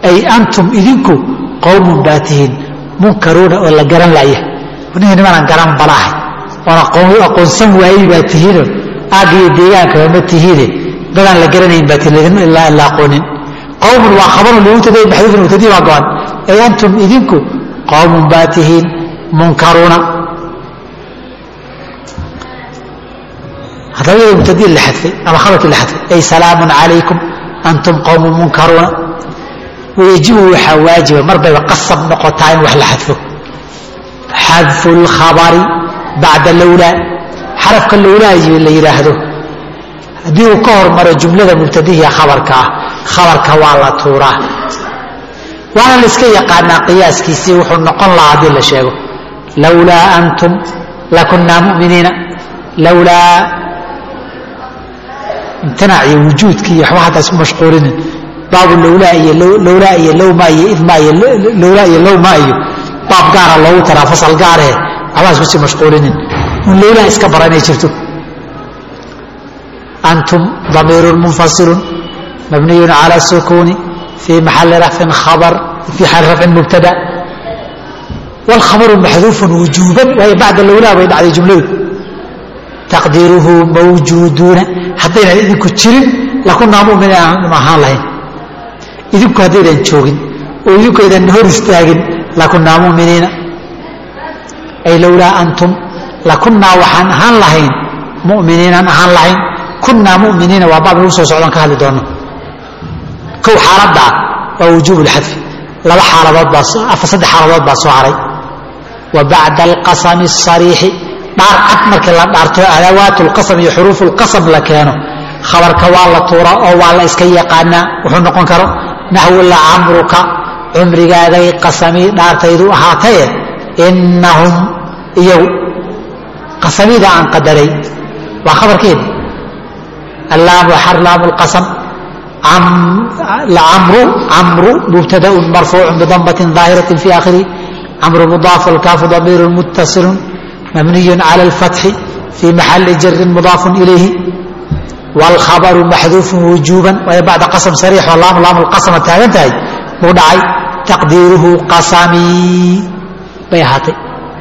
ay antum idinku qowmun baa tihiin munkaruuna oo la garan laya ninka nimanaan garan balaahay oon aqoonsan waayey baa tihiinoo aagga iyo deegaankaba ma tihiine dadaan la garanayn baa tihiin la aqoonin qowmun waa khabarun limuntadai maxduufin mubtadii baa go-an ay antum idinku qowmun baa tihiin munkaruuna haddaba iyadoo mubtadii la xadfay ama khabarkii la xadfay ay salaamun calaykum antum qowmun munkaruuna wayajibu waxaa waajiba mar bayba qasab noqotaa in wax la xadfo xadfu lkhabari bacda lowlaa xarafka lowlaa la yidhaahdo haddii uu ka hormaro jumlada mubtadihiya khabarka ah khabarka waa la tuuraa waana la iska yaqaanaa qiyaaskiisii wuxuu noqon lahaa haddii la sheego lowlaa antum lakunaa muminiina lowlaa imtinaac iyo wujuudkii iyo waxba hadda isku mashquulinin baabu lowlaa iyo lowlaa iyo lowma iyo idma iyo lowlaa iyo lowma iyo baab gaara loogu taraa fasal gaaree waxbaa isku sii mashquulinin un lowlaa iska bara inay jirto antum damiirun munfasilun mabniyun cala sukuuni fii maxali rafcin khabar fii xaali rafcin mubtada wاlkhabaru maxduufun wujuuban waayo bacda lowlaa bay dhacday jumladu taqdiiruhu mawjuuduuna haddaynan idinku jirin lakunaa muminiin ma ahaan lahayn idinku haddaydan joogin oo idinku aydan hor istaagin lakunaa muminiina ay lowlaa antum lakunaa waxaan ahaan lahayn muminiinaan ahaan lahayn kunaa muminiina waa baab lagu soo socdon ka hadli doono kow xaaladdaa waa wujuub lxadfi laba xaaladood baa afar saddex xaaladood baa soo haray wa bacda alqasami الsariixi dhaar cad markii la dhaarto adawaat lqasam iyo xuruuf lqasam la keeno khabarka waa la tuura oo waa la iska yaqaanaa wuxuu noqon karo naxwu lacamruka cumrigaaday qasami dhaartaydu ahaataye inahum iyagu qasamida aan qadaray waa khabarkeedi allaamu xarlaamu lqasam camru camru mubtadaun marfuucu bidamatin daahiratin fi aakhirihi camru mudaaf alkaafu damiiru muttasilun mabniyu cala alfatxi fii maxali jarin mudaafun ilayhi wاlkhabaru maxduufun wujuuban waayo bacda qasam sariix oo laam laam lqasama taagan tahay buu dhacay taqdiiruhu qasamii bay ahaatay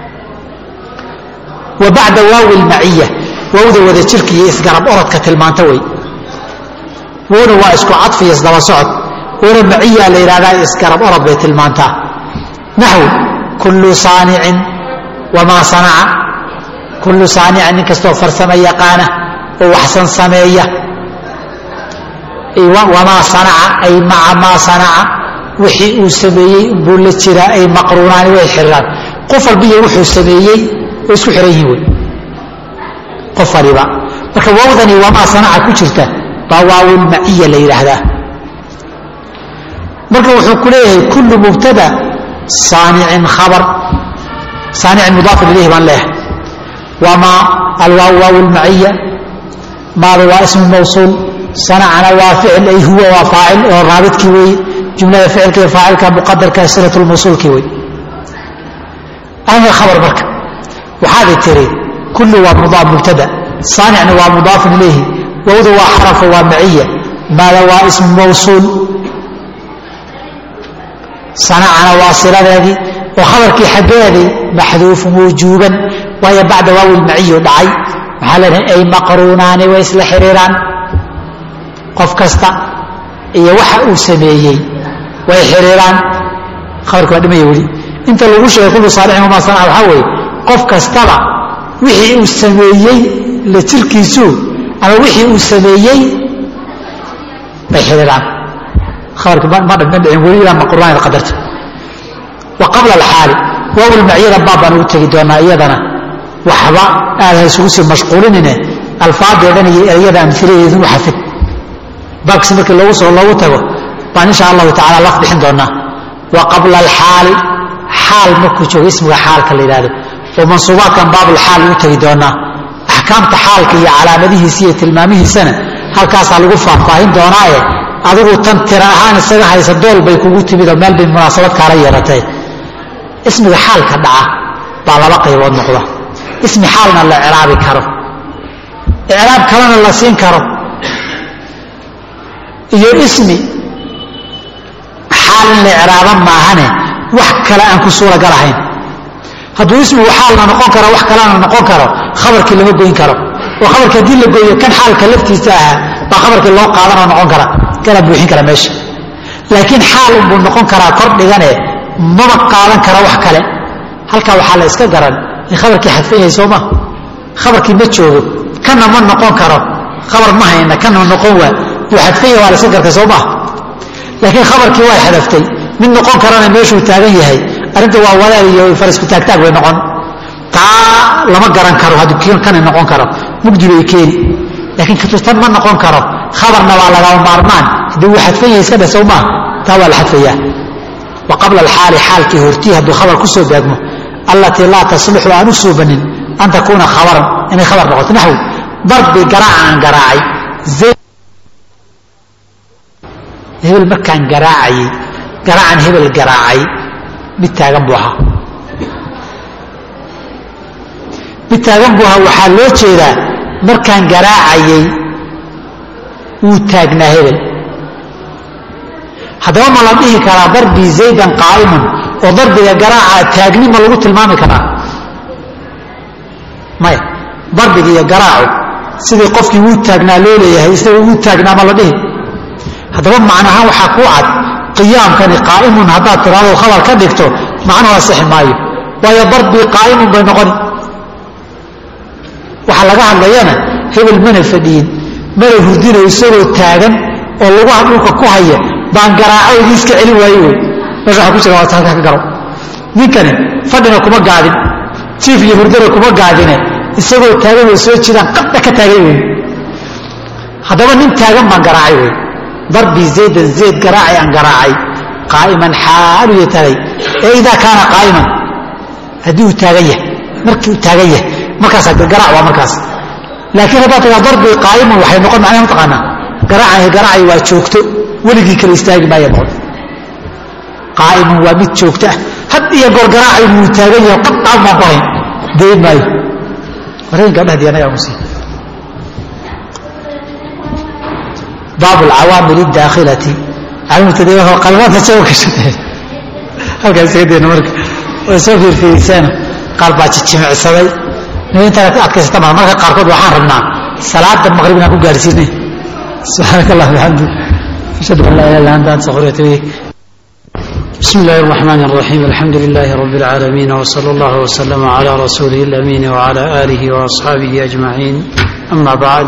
wa bacda waawi lmaciya wowda wada jirka iyo isgarab orodka tilmaanta wey wowna waa isku cadfi iyo isdaba socod wowna maciya la yidhahdaa isgarab orod bay tilmaantaa naxw kullu saanicin wamaa sanaca kullu saanicin nin kastoo farsamo yaqaana oo waxsan sameeya wamaa sanaca ay maca maa sanaca wixii uu sameeyey buu la jiraa ay maqruunaani way xiriiraan qof walbiyo wuxuu sameeyey way isku xiran yihin wey qof waliba marka wawdani wamaa sanaca ku jirta baa waawulmaciya la yidhaahdaa marka wuxuu ku leeyahay kullu mubtada saanicin khabar saanicin mudaafun ilayhi baan leeyahay wamaa alwaaw waaw lmaciya maada waa ismu mawsuul sanacana waa ficil ay huwa waa faacil oo raabidkii weeye jumlada ficilka iyo faacilka muqadarka silat lmawsuulkii wey anga khabar marka waxaaday tiri kullu waa mudaaf mubtada saanicna waa mudaafun ilayhi wawda waa xarafa waa maciya maada waa ismu mawsuul sanacana waa siladeedii oo khabarkii xaggeedii maxduufun wujuuban waayo bacda waawi lmaciyu dhacay maxaa leedahay ay maqruunaani way isla xiriiraan qof kasta iyo waxa uu sameeyey way xiriiraan khabarki waa dhimaya weli inta lagu sheegay kullu saalixin wamaa sanaca waxaa weeye qof kastaba wixii uu sameeyey la jirkiisu ama wixii uu sameeyey bay xiriiraan khabarki ma dhicin weli ilaa maqruunaan qadarta wa qabla alxaali waawil maciyada baab baan ugu tegi doonaa iyadana waxba aad ha isugu sii mashquulinine alfaadeedan iyo ereyada amhiladeedun u xafid baabkisi markii loogu soo loogu tago baan insha allahu tacala laf bixin doonaa wa qabla alxaali xaal markuu joogo ismiga xaalka la yidhahdo oo mansuubaadkan baabulxaal ugu tegi doonaa axkaamta xaalka iyo calaamadihiisa iyo tilmaamihiisana halkaasaa lagu faahfaahin doonaaye adigu tan tira ahaan isaga haysa dool bay kugu timid oo meel bay munaasabad kaala yeelatay ismiga xaalka dhaca baa laba qaybood noqda ismi xaalna la ciraabi karo icraab kalena la siin karo iyo ismi xaal in la icraaba maahane wax kale aan ku suuragal ahayn hadduu ismigu xaalna noqon karo wax kalena noqon karo khabarkii lama goyn karo oo khabarkii haddii la gooyo kan xaalka laftiisa ahaa baa khabarkii loo qaadanoo noqon kara kana buuxin kara meesha laakiin xaal unbuu noqon karaa kor dhigane mama qaadan kara wax kale halkaa waxaa la iska garan in khabarkii xadfan yahay soo ma khabarkii ma joogo kana ma noqon karo khabar ma hayna kana noqon waa buu xadfan yahay waa la iska gartay soo maa laakiin khabarkii waa xadaftay mid noqon karana meeshuu taagan yahay arrinta waa wadaal iyo farisku taagtaag bay noqon taa lama garan karo hadduu kana noqon karo mugdi bay keeni laakiin katustan ma noqon karo khabarna waa lagama maarmaan haddii wuu xadfan yahay iska dheh soo maa taa waa la xadfayaa wa qabla alxaali xaalkii hortii hadduu khabar ku soo beegmo allatii laa taslixu aan u suubanin an takuuna khabaran inay khabar noqoto naxwi darbi garaaca aan garaacay hebel markaan garaacayey garaacan hebel garaacay mid taagan buu ahaa mid taagan buu ahaa waxaa loo jeedaa markaan garaacayey wuu taagnaa hebel haddaba ma la dhihi karaa darbii zaydan qaa'imun oo darbiga garaaca taagni ma lagu tilmaami karaa maya darbiga iyo garaacu sidii qofkii wuu taagnaa loo leeyahay isaga wuu taagnaa ma la dhihi haddaba macnahaan waxaa kuu cad qiyaamkani qaa'imun haddaad tiraado khabar ka dhigto macnuhu asixi maayo waayo darbii qaa'imun bay noqoni waxaa laga hadlayana hebel mana fadhiyin mana hurdino isagoo taagan oo lugaha dhulka ku haya baan garaacoydii iska celin waaye wey meesha waxaa ku jira waata halkaa ka garo ninkani fadhina kuma gaadin jiif iyo hurdana kuma gaadine isagoo taagan oo soo jidaan qadda ka taagay wey haddaba nin taagan baan garaacay wey darbii zaydan zayd garaacay aan garaacay qaa'iman xaalu ya taagay ee idaa kaana qaa'iman haddii uu taagan yahay markii uu taagan yahay markaasaa garaac waa markaas laakiin haddaad tagaa darbii qaa'iman waxay noqon macnaha mataqaanaa garaacay garaacay waa joogto weligii kale istaagi maaya noqon qaa'iman waa mid joogto ah had iyo goor garaacay wuu taagan yahay qadcaan baan ku hayn dayn maayo wareen gabdhaha diyaanaga musii baabu alcawaamil اdaakhilati calimtadeo qalmaanta soo gashatee halkaa isaga dayna marka way soo fiirfiirisaano qaar baa jijimicsaday nin intaad adkaysata maa marka qaarkood waxaan rabnaa salaada maqrib inaan ku gaarsiinay subxaanaka allah bixamdi ashhadu an laa ilaha illa anta astaghfiruka wa atubu بسم الله الرحمن الرحيم الحمد لله رب العالمين وصلى الله وسلم على رسوله الأمين وعلى آله وأصحابه أجمعين أما بعد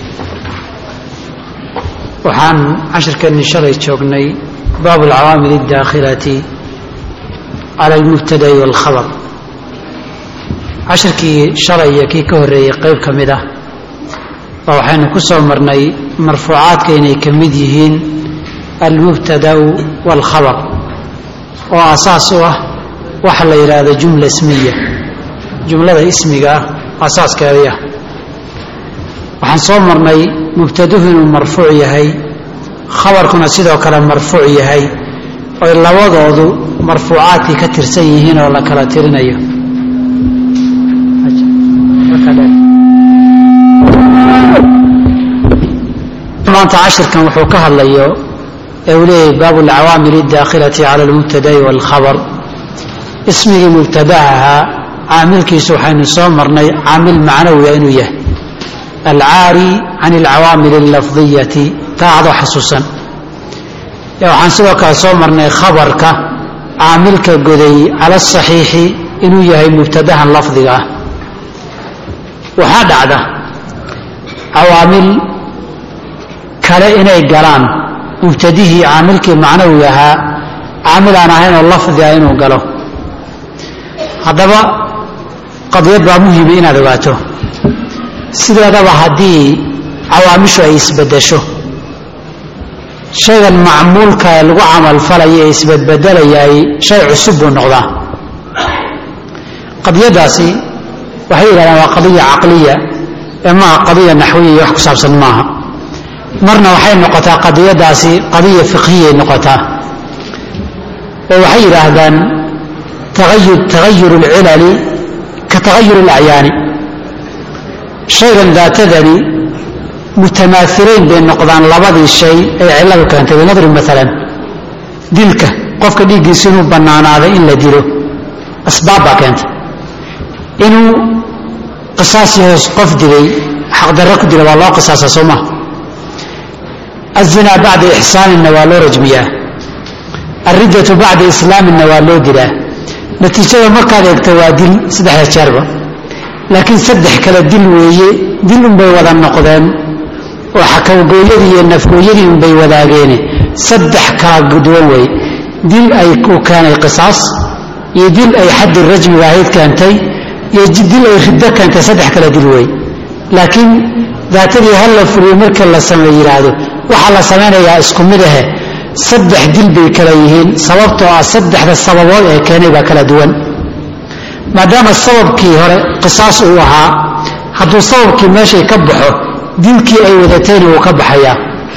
waxaan cashirkeennii shalay joognay baabu alcawaamil اdaakhilati cala almubtada'i wاlkhabar cashirkii shalay iyo kii ka horreeyey qayb ka mid ah oo waxaynu ku soo marnay marfuucaadka inay ka mid yihiin almubtada'u wاlkhabar oo asaas u ah waxa la yidhaahdo jumla ismiya jumlada ismiga ah asaaskeedii ah waxaan soo marnay mubtaduhu inuu marfuuc yahay khabarkuna sidoo kale marfuuc yahay oy labadoodu marfuucaadkii ka tirsan yihiin oo la kala tirinayo maanta cashirkan wuxuu ka hadlayo ee uu leeyahay baabu alcawaamil اdaakhilati cala almubtada'i wاlkhabar ismigii mubtadaha ahaa caamilkiisu waxaynu soo marnay caamil macnawiga inuu yahay alcaari can alcawaamil allafdiyati taa adoo xasuusan waxaan sidoo kale soo marnay khabarka caamilka goday cala asaxiixi inuu yahay mubtadahan lafdiga ah waxaa dhacda cawaamil kale inay galaan mubtadihii caamilkii macnawiga ahaa caamil aan ahayn oo lafdi ah inuu galo haddaba qadiyad baa muhima inaad ogaato sideedaba haddii cawaamishu ay isbedesho shaygan macmuulka ee lagu camalfalayo ee isbedbedelayaay shay cusub buu noqdaa qadiyadaasi waxay yidhahdaan waa qadiya caqliya ee maaha qadiya naxwiya iyo wax ku saabsan maaha marna waxay noqotaa qadiyadaasi qadiya fiqhiyay noqotaa oo waxay yidhaahdaan taayur tagayur اlcilali ka tagayur اlacyaani shaygan daatadani mutamaailayn bay noqdaan labadii shay ay cilladu keentay binadrin maalan dilka qofka dhiiggiisu inuu bannaanaaday in la dilo asbaab baa keenta inuu qisaasi hoos qof dilay xaqdarro ku dila waa loo qisaasa soo maha azinaa bacda ixsaaninna waa loo rajmiyaa alriddatu bacda islaaminna waa loo dilaa natiijada markaad eegto waa dil saddexda jeerba laakiin saddex kale dil weeye dil unbay wada noqdeen oo xakawgooyadii iyo nafgooyadii unbay wadaageene saddex kala duwan weeye dil ay u keenay qisaas iyo dil ay xaddi rajmiga ahayd keentay iyo dil ay riddo keentay saddex kale dil weeye laakiin daatadii hal la fuliyo marka la samey yidhaahdo waxaa la samaynayaa isku mid ahe saddex dil bay kala yihiin sababtoo ah saddexda sababood ee keenay baa kala duwan maadaama sababkii hore qisaas uu ahaa hadduu sababkii meeshay ka baxo dilkii ay wadatayna wuu ka baxayaa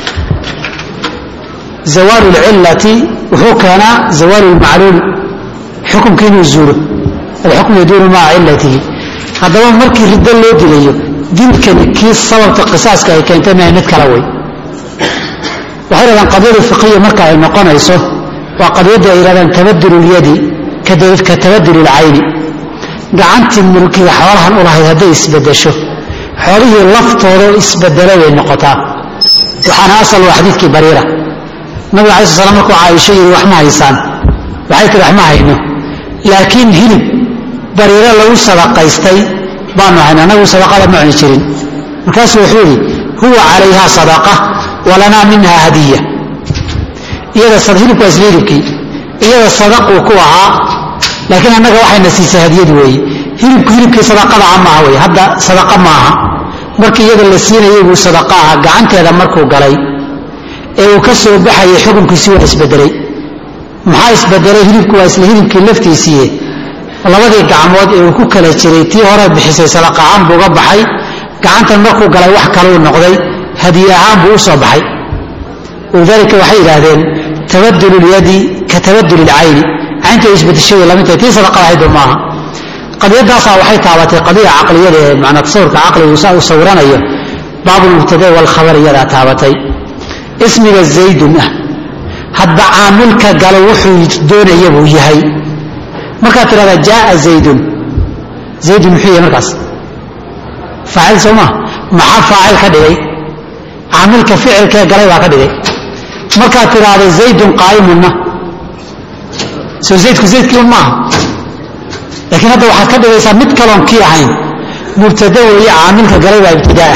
zawaalu lcillati wuxuu keenaa zawaalu lmacluul xukumkii inuu zuulo alxukmu yaduunu maca cillatihi haddaba markii riddo loo dilayo dilkani kii sababta qisaaska ay keentay maha mid kala wey waxay dhahdaan qadiyada fiqiya marka ay noqonayso waa qadiyadda ay yidhahdaan tabadul lyadi ka tabadul lcayni gacantii mulkiga xoolahan u lahayd hadday isbedesho xoolihii laftooda isbedelay bay noqotaa waxaana asal waa xadiidkii bariira nabiga alai sl slam markuu caaisho yidhi wax ma haysaan waxay tihi wax ma hayno laakiin hilib bariiro lagu sadaqaystay baanu hayna anagu sadaqada ma cuni jirin markaasuu wuxuu yidhi huwa calayha sadaqa walanaa minha hadiya iyada hilibku waa isla hilibkii iyada sadaquu ku ahaa laakiin annaga waxayna siisay hadiyad weeye hilibku hilibkii sadaqada ah maaha wey hadda sadaqa maaha markii iyada la siinayay buu sadaqa aha gacanteeda markuu galay ee uu ka soo baxayay xukunkiisi waa isbedelay maxaa isbedelay hilibku waa isla hilibkii laftiisiiye labadii gacmood ee uu ku kala jiray tii hore bixisay sadaqa ahaan buu uga baxay gacantan markuu galay wax kaluu noqday hadiye ahaan buu u soo baxay walidaalika waxay yidhaahdeen tabadul lyadi ka tabadul lcayni caynta isbedeshay lamidtahay tii sadaqada ahaydba maaha qadiyadaasaa waxay taabatay qadiya caqliyada ee manaa tasawurka caqligu saa uu sawiranayo baabulmubtada walkhabar iyadaa taabatay ismiga zaydun ah hadba caamilka galo wuxuu doonaya buu yahay markaad tidhahdaa jaaa zaydun zaydun muxuu yahay markaas faacil soo maa maxaa faacil ka dhigay caamilka ficilkee galay baa ka dhigay markaad tidhaahdo zaydun qaa'imunna soo zaydku zaydkii un maaha laakiin hadda waxaad ka dhigaysaa mid kaloon kii ahayn mubtada weeye caamilka galay baa ibtidaa'ah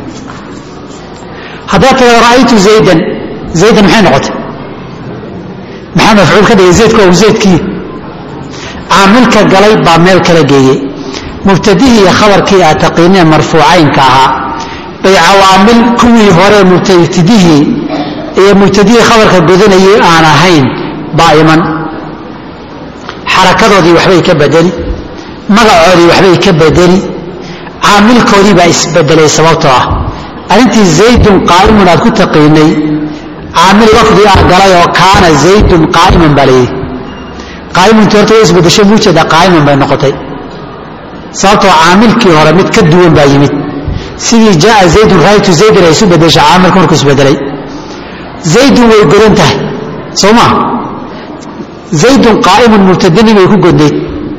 haddaad tidhahdo ra'aytu zaydan zaydan maxay noqotay maxaa mafcuul ka dhigay zaydku ou zaydkii caamilka galay baa meel kala geeyey mubtadihii iyo khabarkii aad taqiineen marfuucaynka ahaa bay cawaamil kuwii hore mubtadihii iyo mubtadihii khabarka godanayay aan ahayn baa iman xarakadoodii waxbay ka bedeli magacoodii waxbay ka bedeli caamilkoodii baa isbedelay sababtoo ah arrintii zaydun qaa'imun aad ku taqiinay caamil lafdi ah galay oo kaana zaydun qaa'iman baa layidhi qaa'imuntii horta way isbedeshay muujeeda qaa'iman bay noqotay sababtoo caamilkii hore mid ka duwan baa yimid sidii jaaa zaydun raaytu zaydan ay isu bedesha caamilku markuu isbedelay zaydun way godan tahay soo maa zaydun qaa'imun mubtadani bay ku godnayd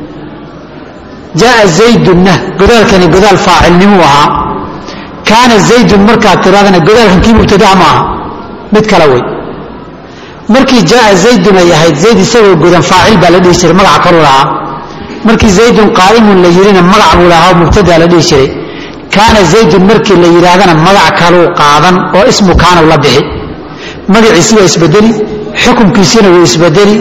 jaaa zaydunna godaalkani godaal faacilnimuu ahaa kaana zaydun markaad tiraadana godaalkan kii mubtadaha ma aha mid kale wey markii jaaa zaydun ay ahayd zayd isagoo godan faacil baa la dhihi jiray magaca kaluu lahaa markii zaydun qaa'imun la yidhina magac buu lahaa oo mubtadaa la dhihi jiray kaana zaydun markii la yidhaahdana magac kaluu qaadan oo ismu kaanaw la bixi magaciisi waa isbedeli xukunkiisina wuu isbedeli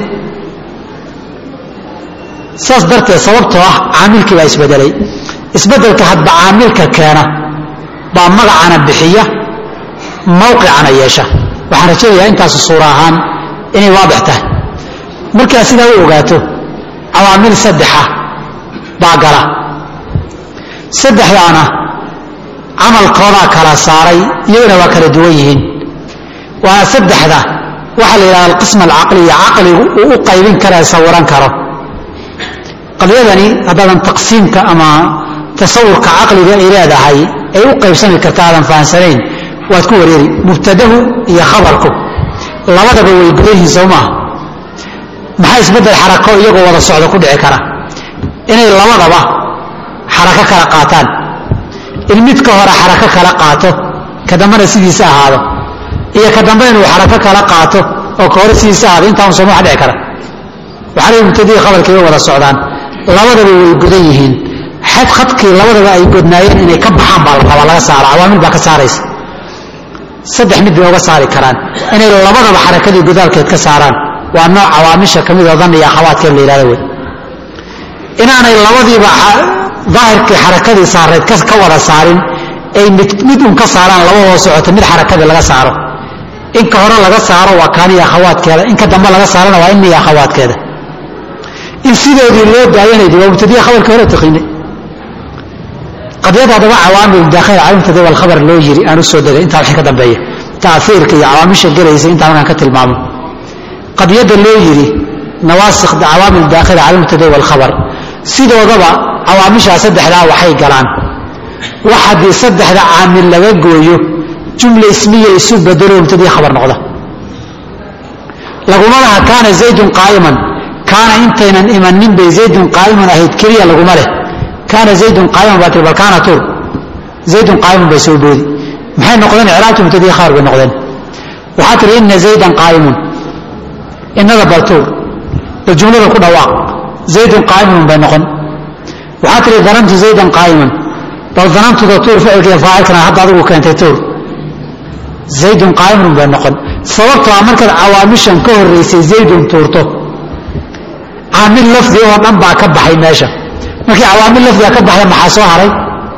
saas darteed sababtoo ah caamilkii baa isbedelay isbedelka hadba caamilka keena baa magacana bixiya mawqicana yeesha waxaan rajaynayaa intaasu suura ahaan inay waadix tahay markaa sidaa u ogaato cawaamil saddexa baa gala saddexdaana camalkoodaa kala saaray iyaguna waa kala duwan yihiin waana saddexda waxaa la yidhahda alqism alcaqliya caqligu uu u qaybin kara sawiran karo qadiyadani haddaadan taqsiimka ama tasawurka caqliga ay leedahay ay u qaybsami karta aadan fahamsanayn waad ku wareeri mubtadahu iyo khabarku labadaba way godan yihiin soo maaha maxaa isbeddel xarako iyagoo wada socda ku dhici kara inay labadaba xarako kala qaataan in mid ka hore xarako kala qaato ka dambena sidiisa ahaado iyo ka dambe inuu xarako kala qaato oo ka hore sidiisa ahaado intaan sooma wax dhici kara waxaa lay mubtadii khabarkii way wada socdaan labadaba way godan yihiin xad khadkii labadaba ay godnaayeen inay ka baxaan baa la rabaa laga saara cawaamil baa ka saaraysa saddex mid bay uga saari karaan inay labadaba xarakadii godaalkeed ka saaraan waa nooc cawaamisha ka mid oo dan iyo akhawaadkeed la yidhahdo wey inaanay labadiiba daahirkii xarakadii saarayd ka wada saarin ay mid mid un ka saaraan labadoo socota mid xarakadii laga saaro in ka hore laga saaro waa kaaniya akhawaadkeeda in ka dambe laga saarana waa inniya akhawaadkeeda in sidoodii loo daayanaydi waa mubtadiya khabarkii hore taqiinay qadyada haddaba cawaamil daakhil calimtada walkhabar loo yiri aan u soo degay intaa wixii ka dambeeya taafiirka iyo cawaamisha gelaysa intaa markaan ka tilmaamo qadyada loo yiri nawaasikh cawaamil daakhila cala mubtada walkhabar sidoodaba cawaamishaa saddexdaa waxay galaan wax haddii saddexda caamil laga gooyo jumla ismiya isu bedelo mubtadii khabar noqda laguma laha kaana zaydun qaa'iman kaana intaynan imanin bay zaydun qaa'iman ahayd keliya laguma leh kaana zaydun qaa'iman baa tiri bal kaana tuur zaydun qaa'iman bay soo boodi maxay noqdeen icraabtu mubtadii khabar bay noqdeen waxaa tihi ina zaydan qaa'imun innada bal tuur bal jumlada ku dhawaaq zaydun qaa'imun bay noqon waxaa tihi danantu zaydan qaa'iman bal danantuda tuur ficilkiiyo faacilkana hadda adigu keentay tuur zaydun qaa'imun bay noqon sababtoo a markaad cawaamishan ka horraysay zaydun tuurto caamil lafdi oo dhan baa ka baxay meesha markii cawaamil lafdiga ka baxda maxaa soo haray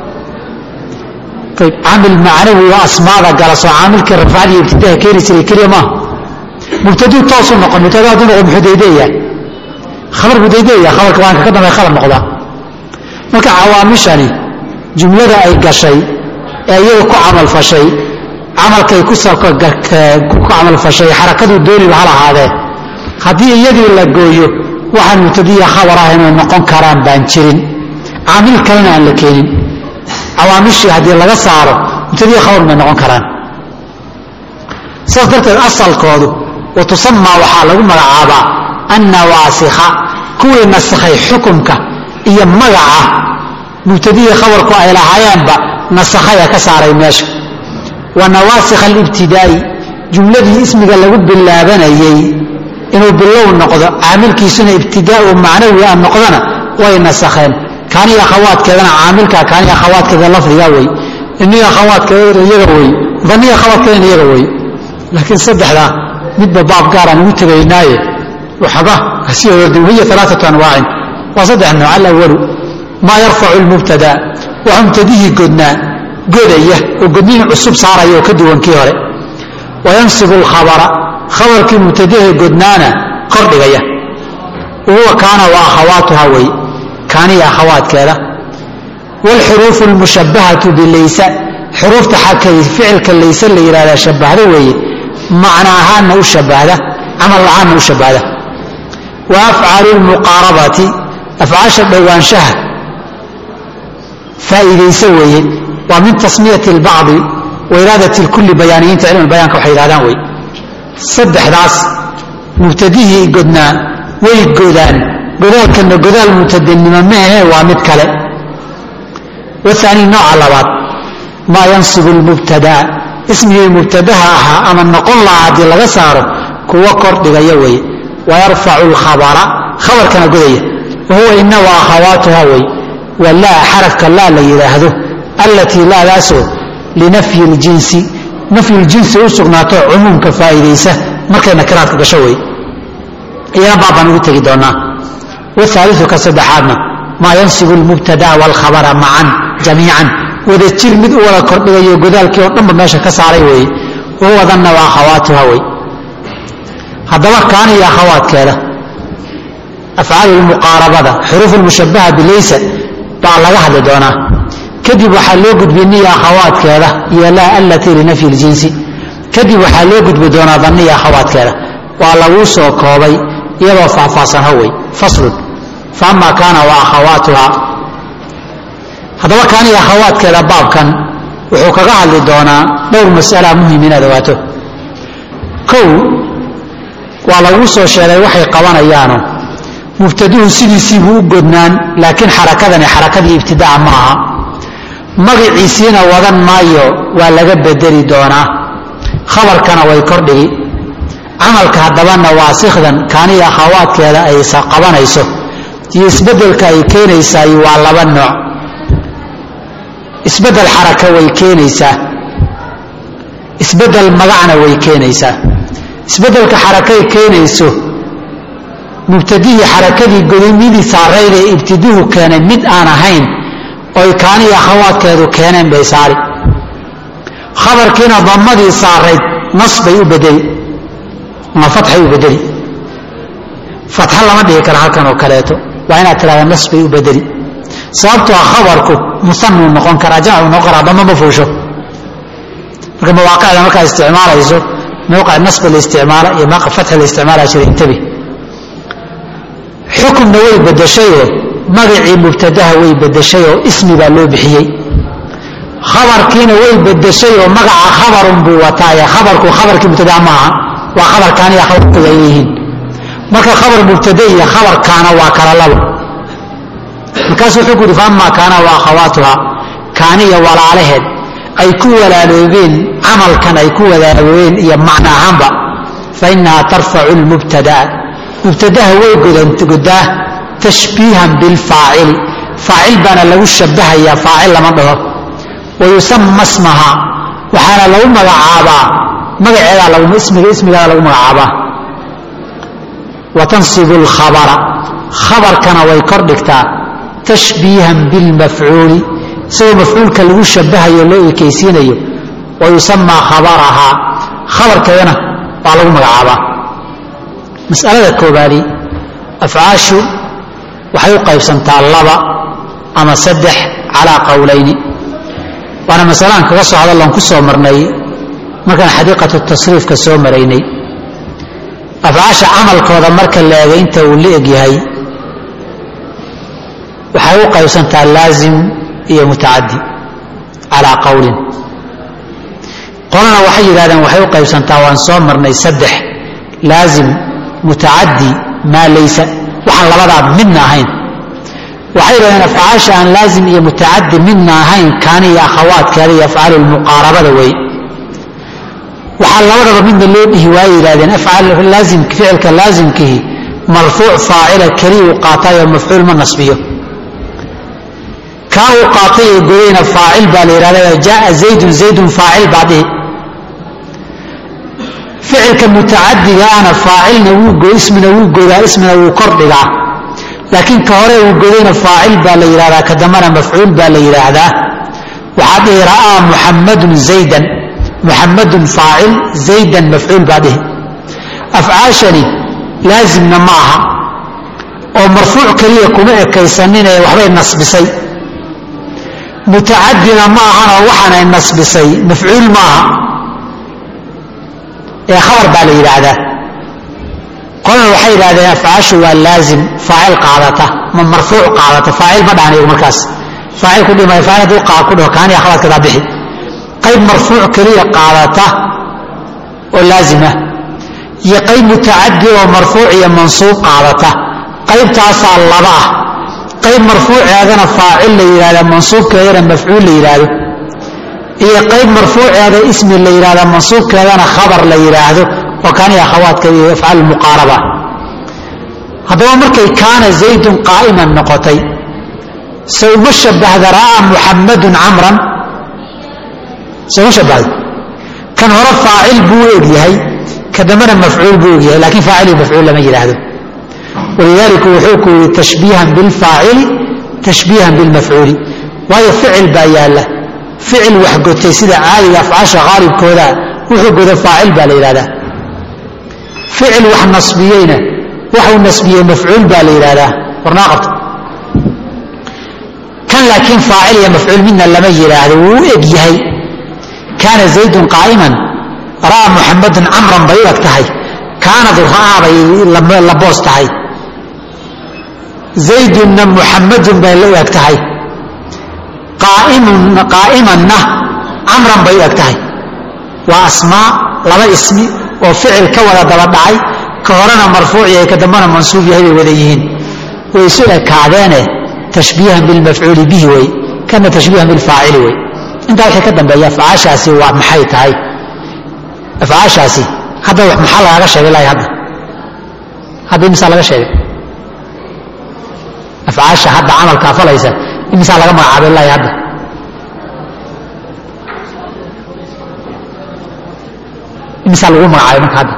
ayb caamil macnawi oo asmaada gala soo caamilkii rafcadii ibtidaha keeni jiray keliya maaha mubtaduu toosu noqon mubtada hadduu noqdo muxuu daydeeyaa khabar buu daydeeyaa khabarka waanka ka dambe khabar noqdaa marka cawaamishani jumlada ay gashay ee iyada ku camalfashay camalkay ku ku camalfashay xarakaduu dooniba ha lahaadee haddii iyadii la gooyo waxaan mubtadiya khabar ah inay noqon karaan baan jirin caamil kalena aan la keenin cawaamishii haddii laga saaro mubtadiya khabar bay noqon karaan saas darteed asalkoodu wa tusamaa waxaa lagu magacaabaa annawaasikha kuwii nasakhay xukumka iyo magaca mubtadiya khabarku ay lahaayeenba nasakhaya ka saaray meesha wa nawaasikha alibtidaa'i jumladii ismiga lagu bilaabanayey inuu bilow noqdo caamilkiisuna ibtidaau macnawi a noqdona way nasakheen kaaniya akhawaadkeedana caamilka kaaniya akhawaadkeeda lafdiga wey iniya akhawaadkeeda iyaga wey daniya akhawaadkeedana iyaga wey laakiin saddexdaa midba baab gaaraan ugu tegaynaaye waxba kasii ordin wahiya alaaatu anwaacin waa saddex nooc alawalu maa yarfacu lmubtada waxa mubtadihii godnaa godaya oo godniin cusub saaraya oo ka duwan kii hore wayansibu lkhabara khabarkii mubtadahe godnaana kordhigaya huwa kaana wa akhawaatuha wey kaaniya akhawaadkeeda wاlxuruufu اlmushabahatu bilaysa xuruufta xakay ficilka layse la yihahdaa shabahda weeye macna ahaanna u shabahda camal ahaanna u shabahda wa afcaalu lmuqaarabati afcaasha dhowaanshaha faa'iidaysa weeye waa min tasmiyati اlbacdi wa iraadati اlkuli bayaaniyiinta cilmi bayaanka waxay yihahdaan wey saddexdaas mubtadihii godnaa way godaan godaalkana godaal mubtadanimo maahe waa mid kale waani nooca labaad maa yansibu lmubtadaa ismigii mubtadaha ahaa ama noqon lahaa haddii laga saaro kuwa kordhigaya weeye wayarfacu lkhabara khabarkana godaya wahuwa ina wa akhawaatuha wey waa laa xarafka laa la yidhaahdo allatii laadaasoo linafyi ljinsi nafyuljinsi u sugnaato cumuumka faa'iidaysa markay nakiraadka gasho wey iyana baabaan ugu tegi doonaa wahaaliu ka saddexaadna maa yansibu lmubtada waalkhabara macan jamiican wada jir mid u wada kordhigayo godaalkii oo dhanba meesha ka saaray weeye wahuwa danna wa akhawaatuha wey haddaba kaaniyo akhawaadkeeda afcaalu lmuqaarabada xuruuf lmushabaha bilaysa baa laga hadli doonaa kadib waxaa loo gudbi niya akhawaadkeeda iyo laa allatii linafyi ljinsi kadib waxaa loo gudbi doonaa danniya akhawaadkeeda waa laguu soo koobay iyadoo faahfaahsan howey faslun fa ama kaana wa akhawaatuha haddaba kaaniya akhawaadkeeda baabkan wuxuu kaga hadli doonaa dhowr mas'ala muhim inaad ogaato kow waa laguu soo sheegay waxay qabanayaano mubtaduhu sidiisiibuu u godnaan laakiin xarakadani xarakadii ibtidaca ma aha magaciisiina wadan maayo waa laga bedeli doonaa khabarkana way kordhigi camalka haddaba nawaasikdan kaaniya akhawaadkeeda ay qabanayso iyo isbeddelka ay keenaysaay waa laba nooc isbeddel xaraka way keenaysaa isbeddel magacna way keenaysaa isbeddelka xarakay keenayso mubtadihii xarakadii godimidii saarayd ee ibtiduhu keenay mid aan ahayn oy kaaniya akhawaadkeedu keeneen bay saari khabarkiina damadii saarayd nas bay u bedeli ama fatxay u bedeli fatxa lama dhihi kara halkan oo kaleeto waa inaad tidhahda nas bay u bedeli sababtoo a khabarku musanuu noqon karaa jamcu noqon karaa dama ma fuusho marka mawaaqicda markaad isticmaalayso mawqic nasba la isticmaala iyo mawqic fatxa la isticmaala jira intabi xukumna way bedeshayoo magacii mubtadaha way bedeshayoo ismi baa loo bixiyey khabarkiina way bedeshay oo magaca khabarun buu wataaye khabarku khabarkii mubtadaa maaha waa khabarkaaniya khabarkooda ay yihiin marka khabar mubtada iyo khabarkaana waa kala labo markaasuu wuxuu ku yidhi faama kaana wa akhawaatuha kaaniya walaalaheed ay ku walaaloobeen camalkan ay ku walaaloobeen iyo macno ahaanba fa inahaa tarfacu lmubtadaa mubtadaha way godaa tashbiihan bilfaacili faacil baana lagu shabahayaa faacil lama dhaho wayusama smaha waxaana lagu magacaabaa magaceedaa ismiga ismigaada lagu magacaabaa wa tansibu lkhabara khabarkana way kor dhigtaa tashbiihan bilmafcuuli isagoo mafcuulka lagu shabahayo loo ekaysiinayo wa yusamaa khabarahaa khabarkeedana waa lagu magacaabaa masalada koobaadi afcaashu waxay u qaybsantaa laba ama saddex calaa qowlayni waana masalaan kaga soo hadalloon ku soo marnay markaan xadiiqatu tasriifka soo maraynay afcaasha camalkooda marka la eega inta uu la egyahay waxay u qaybsantaa laazim iyo mutacadi calaa qowlin qolana waxay yidhahdeen waxay u qaybsantaa waan soo marnay saddex laazim mutacadi maa laysa waxaan labadaa midna ahayn waxay yidhahdeen afcaasha aan laazim iyo mutacadi midna ahayn kaaniya akhawaadkeeda iyo afcaalu lmuqaarabada wey waxaa labadaba midna loo dhihi waayay yidhahdeen afcaallaaimk ficilka laazimkihi marfuuc faacila keliya uu qaatayoo mafcuul ma nasbiyo kaa uu qaatay ee godayna faacil baa la yidhahda jaaa zaydun zaydun faacil baa dhihi ficilka mutacadigaana faacilna wuu ismina wuu godaa ismina wuu kor dhigaa laakiin ka hore uu godayna faacil baa la yidhahdaa ka dambana mafcuul baa la yidhaahdaa waxaa dhihi ra'aa muxammadun zaydan muxammadun faacil zaydan mafcuul baa dhihi afcaashani laazimna ma aha oo marfuuc keliya kuma ekaysaninee waxbay nasbisay mutacadina ma ahanoo waxaanay nasbisay mafcuul ma aha ee khabar baa la yidhaahdaa qolana waxay yidhahdeen afcaashu waa laazim faacil qaadata ma marfuuc qaadata faacil ma dhahan iyagu markaas faacil ku dhimay faacil hadduu qaa ku dhaho kaaniya khabarkadaa bixi qayb marfuuc keliya qaadata oo laazima iyo qayb mutacadi oo marfuuc iyo mansuub qaadata qaybtaasaa laba ah qayb marfuuceedana faacil la yidhahda mansuubkeedana mafcuul la yidhaahdo iyo qayb marfuuceeda ismi la yidhahda mansuubkeedana khabar la yidhaahdo oo kaaniya akhawaadka iyo afcaal muqaaraba haddaba markay kaana zaydun qaa'iman noqotay se uma shabahda ra'aa muxammadun camran se uma shabahda kan hore faacil buu egyahay ka dambena mafcuul buu egyahay lakiin faacil iyo mafcuul lama yidhaahdo walidaalika wuxuu ku yidhi tashbiihan bilfaacili tashbiihan bilmafcuuli waayo ficil baa yaalla ficil wax gotay sida caadiga afcaasha qaalibkooda wuxuu goda faacil baa la yidhahdaa ficil wax nasbiyeyna waxuu nasbiyey mafcuul baa la yidhahdaa warnaa qabta kan laakiin faacil iyo mafcuul midna lama yidhaahdo wuu u eg yahay kaana zaydun qaa'iman ra'aa muxamadun camran bay u eg tahay kaanad ra'aa bay la boos tahay zaydunna muxamadun bay la u eg tahay qaa'imanna camran bay u eg tahay waa asmaa laba ismi oo ficil ka wada daba dhacay ka horena marfuuc yahay ka dambena mansuub yahay bay wada yihiin way isu ekaadeene tashbiihan bilmafcuuli bihi wey kana tashbiihan bilfaacili wey intaa wixii ka dambeeya afcaashaasi waa maxay tahay afcaashaasi hadda maxaa lagaaga sheegay lahay hadda hadda imisaa laga sheegay afcaasha hadda camalkaa falaysa imisaa laga magacaabay lahay hadda imisaa lagu magacaabay marka hadda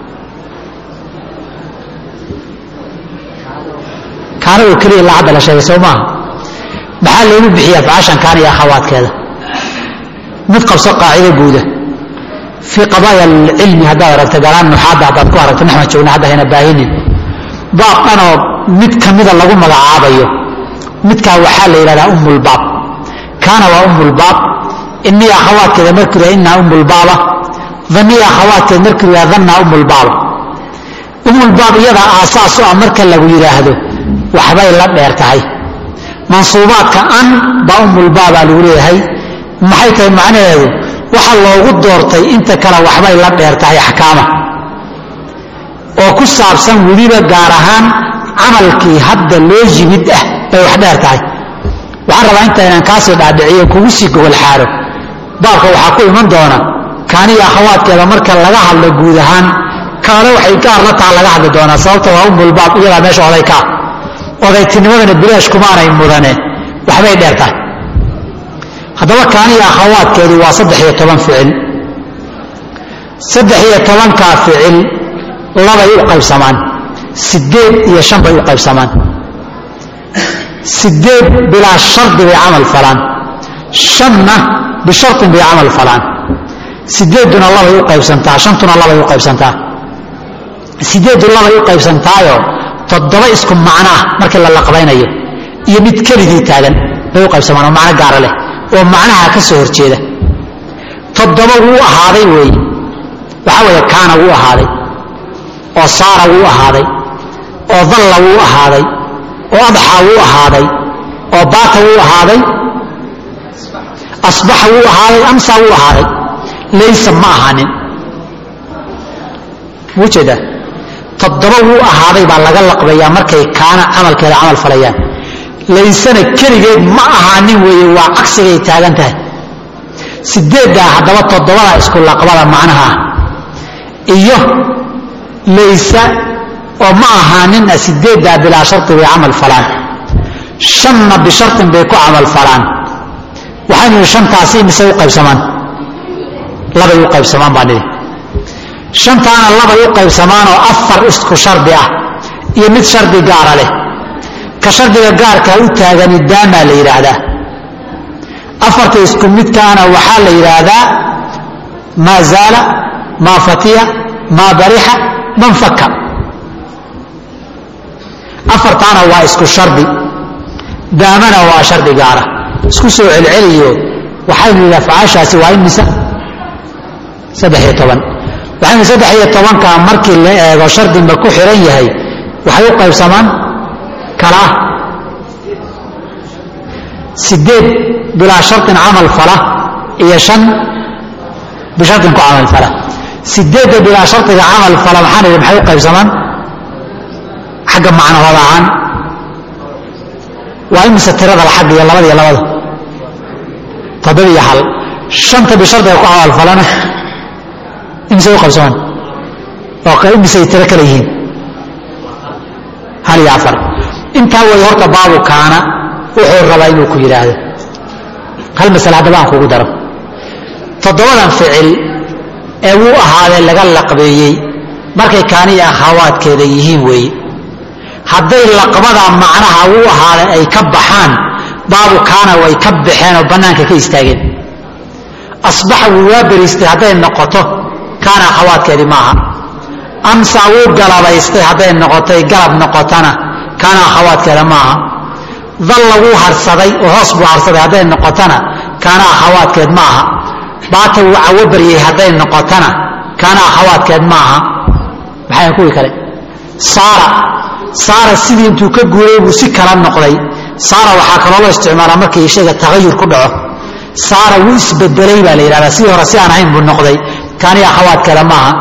kaana oo keliya ilaa hadda la sheegay soo maaha maxaa loogu bixiyey afcaashan kaana iyo akhawaadkeeda mid qabso qaacido guuda fii qadaaya alcilmi haddaad aragta galaan nuxaadda haddaad ku aragto naxmed joogna hadda hayna baahinin baab dhanoo mid ka mida lagu magacaabayo midkaa waxaa la yidhahdaa ummulbaab kaana waa ummulbaab inii akhawaadkeeda markuu yaha innaa ummulbaaba danii akhawaadkeeda markuu yaha dannaa ummulbaaba ummulbaab iyadaa aasaas u ah marka lagu yidhaahdo waxbay la dheer tahay mansuubaadka an baa ummulbaabaa lagu leeyahay maxay tahay macnaheedu waxa loogu doortay inta kale waxbay la dheer tahay axkaama oo ku saabsan weliba gaar ahaan camalkii hadda loo yimid ah bay wax dheer tahay waxaan rabaa inta inaan kaasii dhaadhiciyo kugu sii gogol xaaro baabka waxaa ku iman doona kaaniyo akhawaadkeeda marka laga hadlo guud ahaan kaana waxay gaar la taha laga hadli doonaa sababta waa ummulbaab iyadaa meesha oday kaa odaytinimadana bilaash kumaanay mudane waxbay dheer tahay haddaba kaaniyo akhawaadkeedu waa saddex iyo toban ficil saddex iyo tobankaa ficil labay u qaybsamaan sideed iyo shan bay u qaybsamaan sideed bilaa shardi bay camal falaan shanna bisharin bay camal falaan sideeduna labay u qaybsantaa shantuna labay u qaybsantaa sideedu labay u qaybsantaayo toddoba isku macnoah markii la laqbaynayo iyo mid keligii taagan bay u qaybsamaan oo macno gaara leh oo macnaha ka soo horjeeda toddoba wuu ahaaday weeye waxaa weeye kaana wuu ahaaday oo saara wuu ahaaday oo dalla wuu ahaaday oo adxa wuu ahaaday oo baata wuu ahaaday asbaxa wuu ahaaday amsa wuu ahaaday laysa ma ahaanin wuu jeedaa toddoba wuu ahaaday baa laga laqbayaa markay kaana camalkeeda camal falayaan laysana keligeed ma ahaanin weeye waa cagsigay taagan tahay sideeddaa haddaba toddobada isku laqbada macnaha iyo laysa oo ma ahaaninna sideeddaa bilaa sharti bay camal falaan shanna bishartin bay ku camal falaan waxaynu nihi shantaasi mise u qaybsamaan labay u qaybsamaan baa nidhi shantaana labay u qaybsamaan oo afar isku shardi ah iyo mid shardi gaara leh ka shardiga gaarkaa u taagani daamaa la yidhaahdaa afarta isku midkaana waxaa la yidhaahdaa maa zaala maa fatiya maa barixa man faka afartaana waa isku shardi daamana waa shardi gaara isku soo celceliyo waxaynu yidhi afcaashaasi waa imisa saddex iyo toban waxaynu saddex iyo tobankaa markii la eego shardinba ku xiran yahay waxay u qaybsamaan kalaa sideed bilaa sharin camal fala iyo shan bisharin ku camal fala sideedda bilaa shariga camal fala maxaan idhi maxay u qaybsamaan xagga macnahooda ahaan waa imise tirada xagga iyo labada iyo labada toddoba iyo hal shanta bishardiga ku camal falana imise u qaybsamaan oo imisay tiro kale yihiin hal iyo afar intaa way horta baabu kaana wuxuu rabaa inuu ku yidhaahdo hal masale haddaba aan kugu daro toddobadan ficil ee wuu ahaadee laga laqbeeyey markay kaaniya akhawaadkeeda yihiin weeye hadday laqbada macnaha wuu ahaaday ay ka baxaan baabu kaana way ka baxeen oo bannaanka ka istaageen asbaxa wuu waa beriistay hadday noqoto kaana akhawaadkeedii maaha amsa wuu galabaystay hadday noqotay galab noqotana kaana akhawaadkeeda maaha dalla wuu harsaday oo hoos buu harsaday hadday noqotana kaana akhawaadkeed ma aha baata wuu cawo baryey hadday noqotana kaana akhawaadkeed ma aha maxay kuwii kale saara saara sidii intuu ka guuray buu si kala noqday saara waxaa kaloo loo isticmaalaa markii shayga tagayur ku dhaco saara wuu isbedelay baa la yidhahdaa sidii hore si aan ahayn buu noqday kaani akhawaadkeeda maaha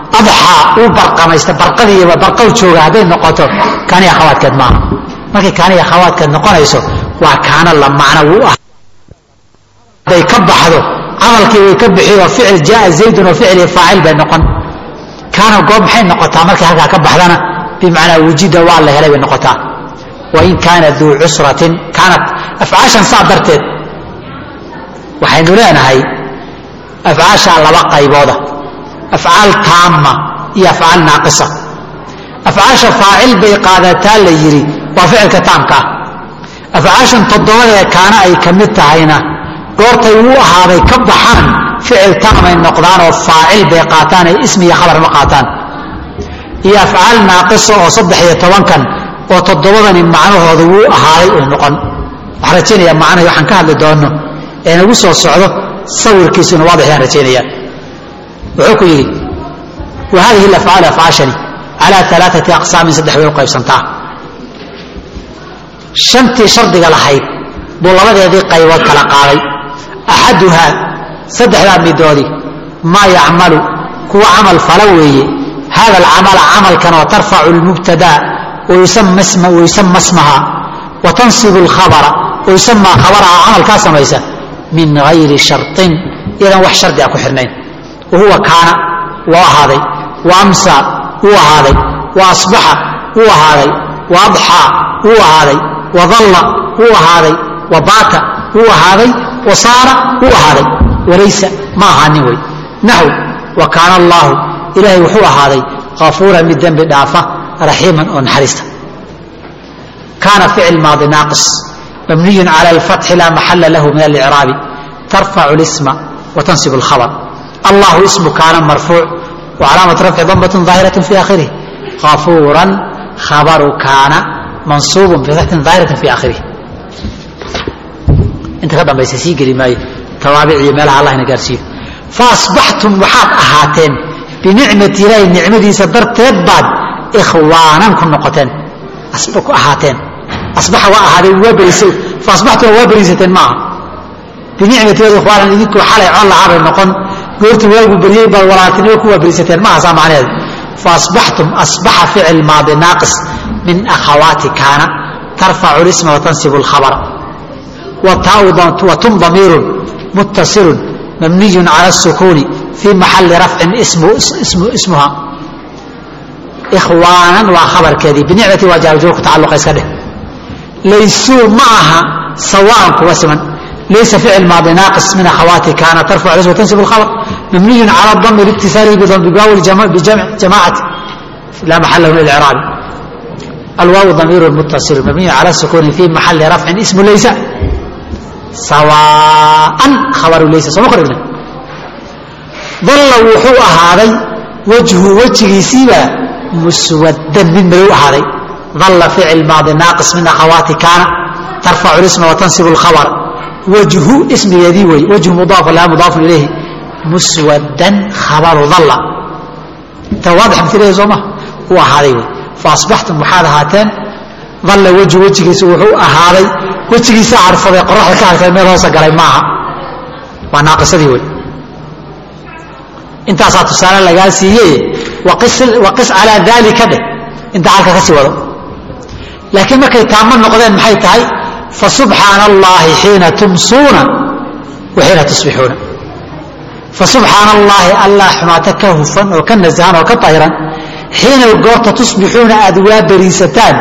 adxaa uu barqamaysta barqadiiba barqow jooga hadday noqoto kaaniya khawaadkeed maaha markay kaaniya khawaadkeed noqonayso waa kaana la macno wuu ah hadday ka baxdo camalkii way ka bixiyo ficil jaaa zaydun oo ficil faacil bay noqon kaana goob maxay noqotaa markay halkaa ka baxdana bimacnaa wujida waa la helay bay noqotaa wain kaana duu cusratin kaanat afcaashan saa darteed waxaynu leenahay afcaashaa laba qaybooda afcaal taama iyo afcaal naaqisa afcaasha faacil bay qaadataa la yidhi waa ficilka taamka ah afcaashan toddobadee kaana ay ka mid tahayna goortay u ahaaday ka baxaan ficil taamay noqdaan oo faacil bay qaataan ay ismi iyo khabar ma qaataan iyo afcaal naaqisa oo saddex iyo tobankan oo toddobadani macnahooda wuu ahaaday uu noqon waxaan rajaynayaa macnahi waxaan ka hadli doonno ee nagu soo socdo sawirkiisuna waadix yaan rajaynaya wuxuu ku yidhi wa hadihi alafcaal afcaashani calaa alaaati aqsaamin saddex bay u qaybsantaa shantii shardiga lahayd buu labadeedii qaybood kala qaaday axaduhaa saddexdaa midoodii maa yacmalu kuwa camal fala weeye hada alcamala camalkan oo tarfacu lmubtadaa wayusama smaha wa tansibu alkhabara wayusamaa khabaraha camalkaa samaysa min gayri sharin iyadan wax shardi a ku xirnayn wahuwa kaana waa ahaaday wa amsa wuu ahaaday wa asbaxa wuu ahaaday wa adxaa wuu ahaaday wa dalla wuu ahaaday wa baata wuu ahaaday wa saara wuu ahaaday walaysa ma ahaanin wey naxw wa kaana allaahu ilaahay wuxuu ahaaday kafuuran mid dembi dhaafa raxiiman oo naxariista kaana ficil maadi naaqis mabniyun cala alfatxi laa maxala lahu min alicraabi tarfacu lisma wa tansibu alkhabr allahu ismu kaana marfuuc wa calaamat rafci dambatun daahiratin fi aakhirih kafuuran khabaru kaana mansuubun bifatxin daahiratin fi aakhirih inta ka dambaysa sii geli maayo tawaabic iyo meelaha allah ina gaarsiiyo faasbaxtum waxaad ahaateen binicmati ilaahi nicmadiisa darteed baad ikhwaanan ku noqoteen ku ahaateen asbaxa waa ahaaday waa berisay faasbaxtum waa berisateen maaha binicmati ilaahi ikhwaanan idinkoo xalay col lahaabay noqon goorta waagu beriyey baad walaaltinimo ku waa berisateen maaha saa macnaheedu faasbaxtum asbaxa ficil maadi naaqis min akhawaati kaana tarfacu lisma watansibu alkhabara watum damiirun muttasilun mabniyun cala الsukuuni fii maxali rafcin ismuha ikhwaanan waa khabarkeedii binicmati waa jaarjuur ku tacalluqa iska dheh laysuu ma aha sawaan kuwa siman laysa ficil maadi naaqis min akhawaati kaana tarfac lis watansibu alkhabr mabniyun cala dami liitisaalihi bibaawi jamaacati laa maxala lahu lilcraabi alwaawu damiiru muttasilun mabniyun cala sukuuni fii maxali rafcin ismu laysa sawaan khabaru laysa sooma qorigna dalla wuxuu ahaaday wajhu wejigiisiibaa muswadan mid madow ahaaday dalla ficil maadi naaqis min akhawaati kaana tarfacu lisma watansibu alkhabar wajhu ismigeedii wey wajhu mudaafu laha mudaafun ilayhi muswadan khabaru dalla inta waadix matileeda soo maha uu ahaaday wey faasbaxtum waxaad ahaateen dalla wejhu wejigiisa wuxuu ahaaday wejigiisa carfaday qoraxda ka hartay meel hoosa galay maaha waa naaqisadii wey intaasaa tusaale lagaa siiyey waqis calaa daalika dheh inta halka ka sii wado laakiin markay taamo noqdeen maxay tahay fasubxaana allaahi xiina tumsuuna wa xiina tusbixuuna fasubxaana allaahi allah xumaata ka hufan oo ka nasahan oo ka tahiran xiina goorta tusbixuuna aad waa beriisataan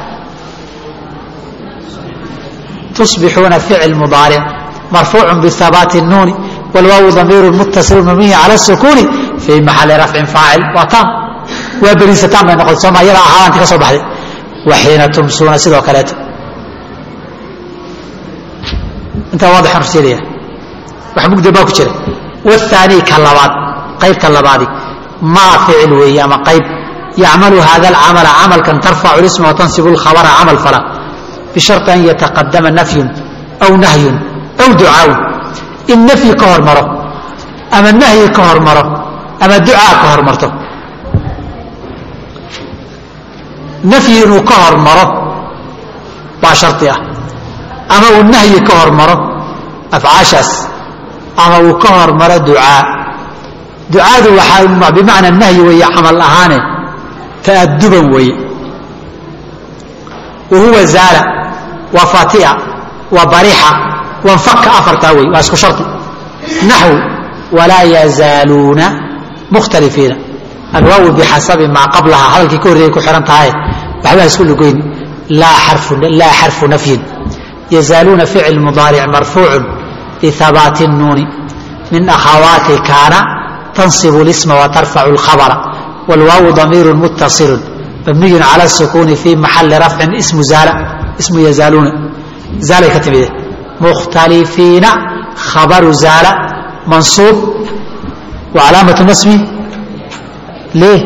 tusbixuuna ficil mudaaric marfuucu bihabaati nuuni wlwaawu damiiru muttasilu mabniyi cala sukuuni fii maxali rafcin faacil waa taam waa beriisataan bay noqotay sooma yada ahaaanti ka soo baxday wa xiina tumsuuna sidoo kaleeto intaa waadixan horseedaya wax mugda baa ku jira wahaanii ka labaad qaybta labaadi maa ficil weeye ama qayb yacmalu hada alcamala camalkan tarfacu lisma watansibu lkhabara camal fala bishari an yataqadama nafyun aw nahyun aw ducaawun in nafyi ka hormaro ama nahyi ka hormaro ama ducaa ka hormarto nafyi inuu ka hormaro baa shari ah ama uu nahyi ka hormaro afcaashaas ama uu ka hormaro ducaa ducaadu waxaa bimacna nahyi weeye camal ahaane ta'aduban weeye wa huwa zaala waa fatia waa barixa waa nfaka afartaa wey waa isku shardi naxw walaa yazaaluuna mukhtalifiina alwaawi bixasabi maa qablaha hadalkii ka horreeyay ku xihan tahay waxbaa isku lugoyn laa xarfu nafyin yazaaluuna ficil mudaaric marfuucun lihabaati الnuuni min akhawaati kaana tanصib اlisma watarfacu اlkhabra wاlwaawu damiiru muttaصilu mabniyu calى الsukuuni fi maxali rafcin ismu zaala ismu yazaaluuna zaalay ka timide mukhtalifiina khabaru zaala mansuub wa calaamatu nasbi lيه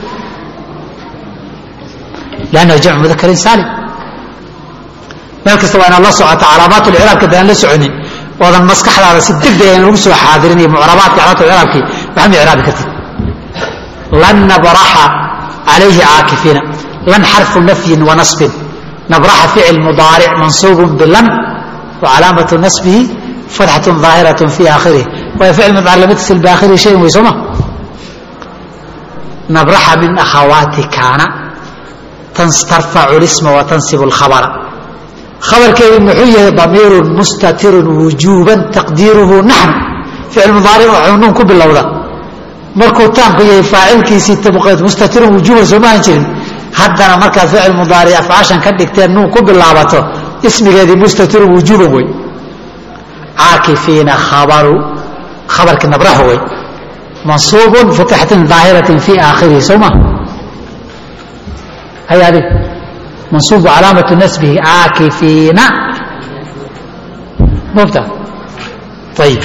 lannahu jamc mudakarin saalim meel kasta waa inaad la socoto calaamaat lciraabka hadaan la soconin oodan maskaxdaada si degdega in lagu soo xaadirin iyo mucrabaadka calaamaat lciraabkii waxma icraabi kartid lan nabraxa calayhi caakifiina lan xarfu nafyin wa nasbin nabraxa ficil mudaaric mansuubun bilan wa calaamatu nasbihi fatxatun ظaahiratun fi aakhirih waayo ficil mudaaric lama tasil biaakhirihi shayin wey sooma nabraxa min akhawaati kaana tarfacu lisma wa tansibu lkhabara khabarkeedu muxuu yahay damiirun mustatirun wujuuban taqdiiruhu naxnu ficil mudaaric wuxuu nuun ku bilowda markuu taamku yahay faacilkiisii mustatirun wujuuban soo maahan jirin haddana markaad ficil mudaaric afcaashan ka dhigteen nuun ku bilaabato ismigeedii mustatirun wujuuban wey caakifiina khabaru khabarkii nabraha wey mansuubun fatxatin daahiratin fi aakhirihi soo ma hay adig mansuubu calaamatu nasbihi caakifiina mubta ayib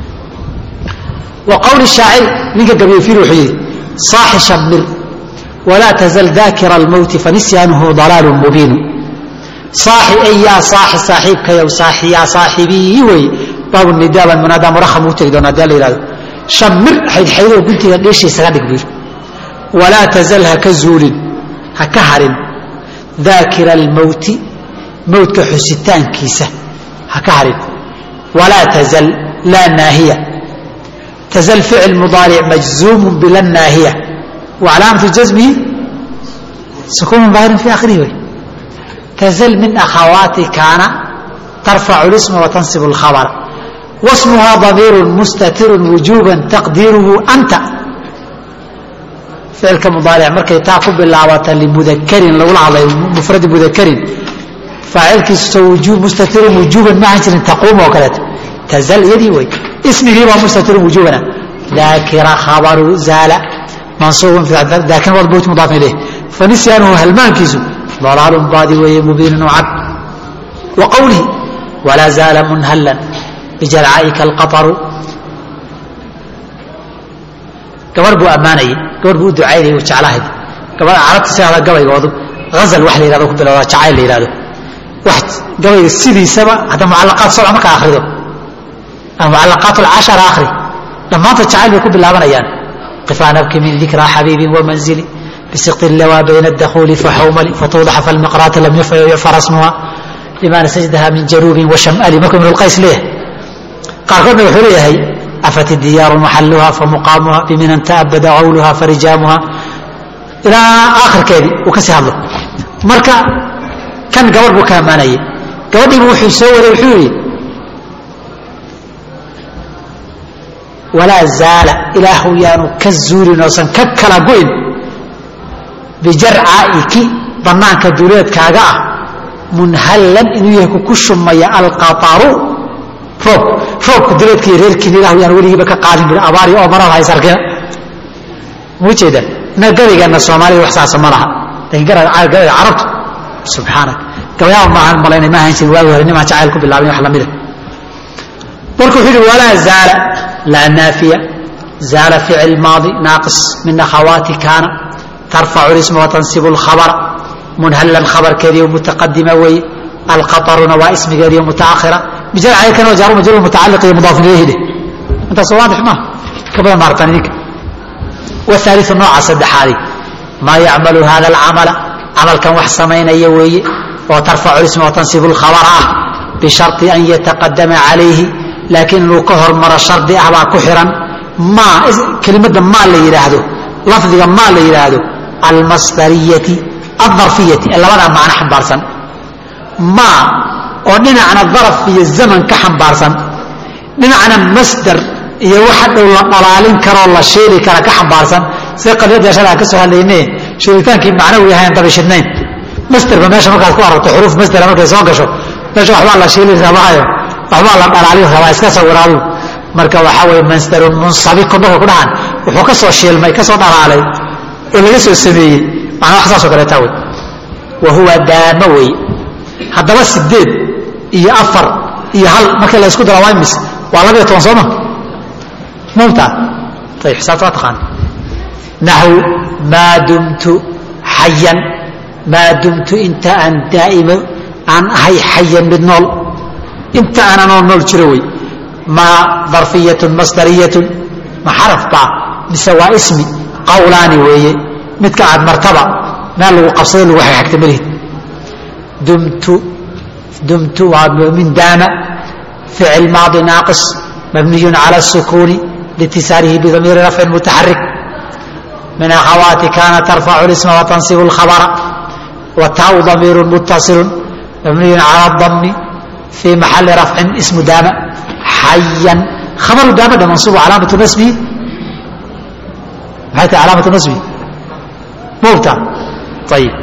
wa qowli shaacir ninka gabyofir wuxuu yidhi saaxi shamir walaa tazal daakira almowti fanisyanuhu dalaalu mubiinu saaxi ay yaa saaxi saaxiibkayow saaxi yaa saaxibii wey baabu nidaaban munaadaa murakham u tegi doona hadii la yihahdo shamir xaydxaydoo guntiga dheeshiisaga dhig buu yidhi walaa tazal ha ka zuulin ha ka harin daakira almowti mowtka xusitaankiisa ha ka harin walaa tazal laa naahiya tazal ficil mudaaric majzuumun bila naahiya wa calaamatu jasmihi sukuunun daahirin fi aakhirihi wey tazal min akhawaati kaana tarfacu lisma wa tansibu alkhabara wasmuhaa damiirun mustatirun wujuuban taqdiiruhu anta ficilka mudaaric markay taa ku bilaabata limudakarin lagula hadlayo mufradi mudakarin faacilkiisu mustatirun wujuuban maahan jirin taquum oo kaleeto tazal iyadii wey ismigii baa mustatirun wujuubana daakira khabaru zaala mansuubun daakin wad buyt mudaafin ilayh fanisyanuhu halmaankiisu dalaalun baadi weeye mubiinun oo cad wa qowlihi walaa zaala munhallan bijarcaa'ika alqataru gabar buu ammaanayay gabar buu u ducaynayay uu jeclahayd gabar carabta sidaada gabaygoodu hazal wax la yihahdo ku bilowda jacayl la yihahdo wax gabayga sidiisaba hadda mucallaqaat sabca marka akhrido ama mucallaqaat alcashara akhri dhammaantood jacayl bay ku bilaabanayaan qifaa nabki min dikraa xabiibin wamanzili bisiqti lawaa bayna adakhuuli faxawmali fatuudaxa falmiqraata lam yucfar asmuha limaana sajdaha min januubin washamali markuu ibn lqays leeyahay qaarkoodna wuxuu leeyahay afat diyaaru maxaluha famuqaamuha biminan taabada qawluha farijaamuha ilaa aakhirkeedii uu ka sii hadlo marka kan gabar buu ka ammaanayay gabadhiibu wuxuu soo waday wuxuu yidhi walaa zaala ilaahu yaanu ka zuulin oosan ka kala go'in bijarcaa'iki bannaanka duuleedkaaga ah munhallan inuu yahay kuku shumaya alqataru roob roobka duleedka iyo reerkiina ilahu yaan weligiiba ka qaadin bui abaari oo marar hays arkina ma ujeeda na gabaygeena soomaalida wax saasa ma laha lakin gabayga carabtu subxaanak gabayaaba maahan malaynay ma ahan jirin waagi hore nimaan jacayl ku bilaabin wax lamida marka wuxuu yihi walaa zaala laa naafiya zaala ficil maadi naaqis min akhawaati kaana tarfacu lisma watansibu lkhabara munhallan khabarkeediiyo mutaqadima weeye alqataruna waa ismigeediiyo mutaakhira bijarcaykan waa jaaru majruur mutacalliq iyo mudaafin ilayhi dheh intaas waadix maaha ka badan ma aragtaan idinka wahaaliu nooca saddexaadi maa yacmalu hada alcamala camalkan wax samaynaya weeye oo tarfacu lisma watansibu lkhabara ah bishari an yataqadama calayhi laakiin inuu ka hormaro shardi ah baa ku xiran maa kelimada maa la yidhaahdo lafdiga maa la yidhaahdo almasdariyati aldarfiyati ee labadaa macno xambaarsan maa oo dhinacna daraf iyo zaman ka xambaarsan dhinacna masdar iyo waxa dhow la dhalaalin karoo la sheeli kara ka xambaarsan sida qadiyadda shalaan ka soo hadlayne sheelitaankii macnawi ahayn dabishidnayn masderba meesha markaad ku aragto xuruuf masdera markay soo gasho meesha waxbaa la sheeli rabaayo waxbaa la dhalaalin rabaa iska sawiraadu marka waxaa weye masdarun munsabikun markay ku dhahaan wuxuu ka soo shiilmay ka soo dhalaalay oo laga soo sameeyey macnaa wax saasoo kaleeta wey wa huwa daamo wey haddaba sideed iyo afar iyo hal marka la isku dara waa imis waa labayo toban sooma mumta ayib xisaabta waa taqaan naxw maa dumtu xayan maa dumtu inta aan daa'imo aan ahay xayan mid nool inta aanan oo nool jiro wey maa darfiyatun masdariyatun ma xaraf baa mise waa ismi qawlaani weeye midka aad martaba meel lagu qabsado lagu xagxagta malihid dumtu dumtu waa min daama ficil maadi naaqis mabniyun cala الsukuuni liitisaarihi bidamiiri rafcin mutaxarik min akhawaati kana tarfacu اlisma watansibu اlkhabra wataau damiiru mutasilu mabniyun cala اdami fii maxali rafcin ismu daama xayan khabaru daamada mansubu calaamatu nasbihi maxay tahay calaamatu nasbihi mubta ayib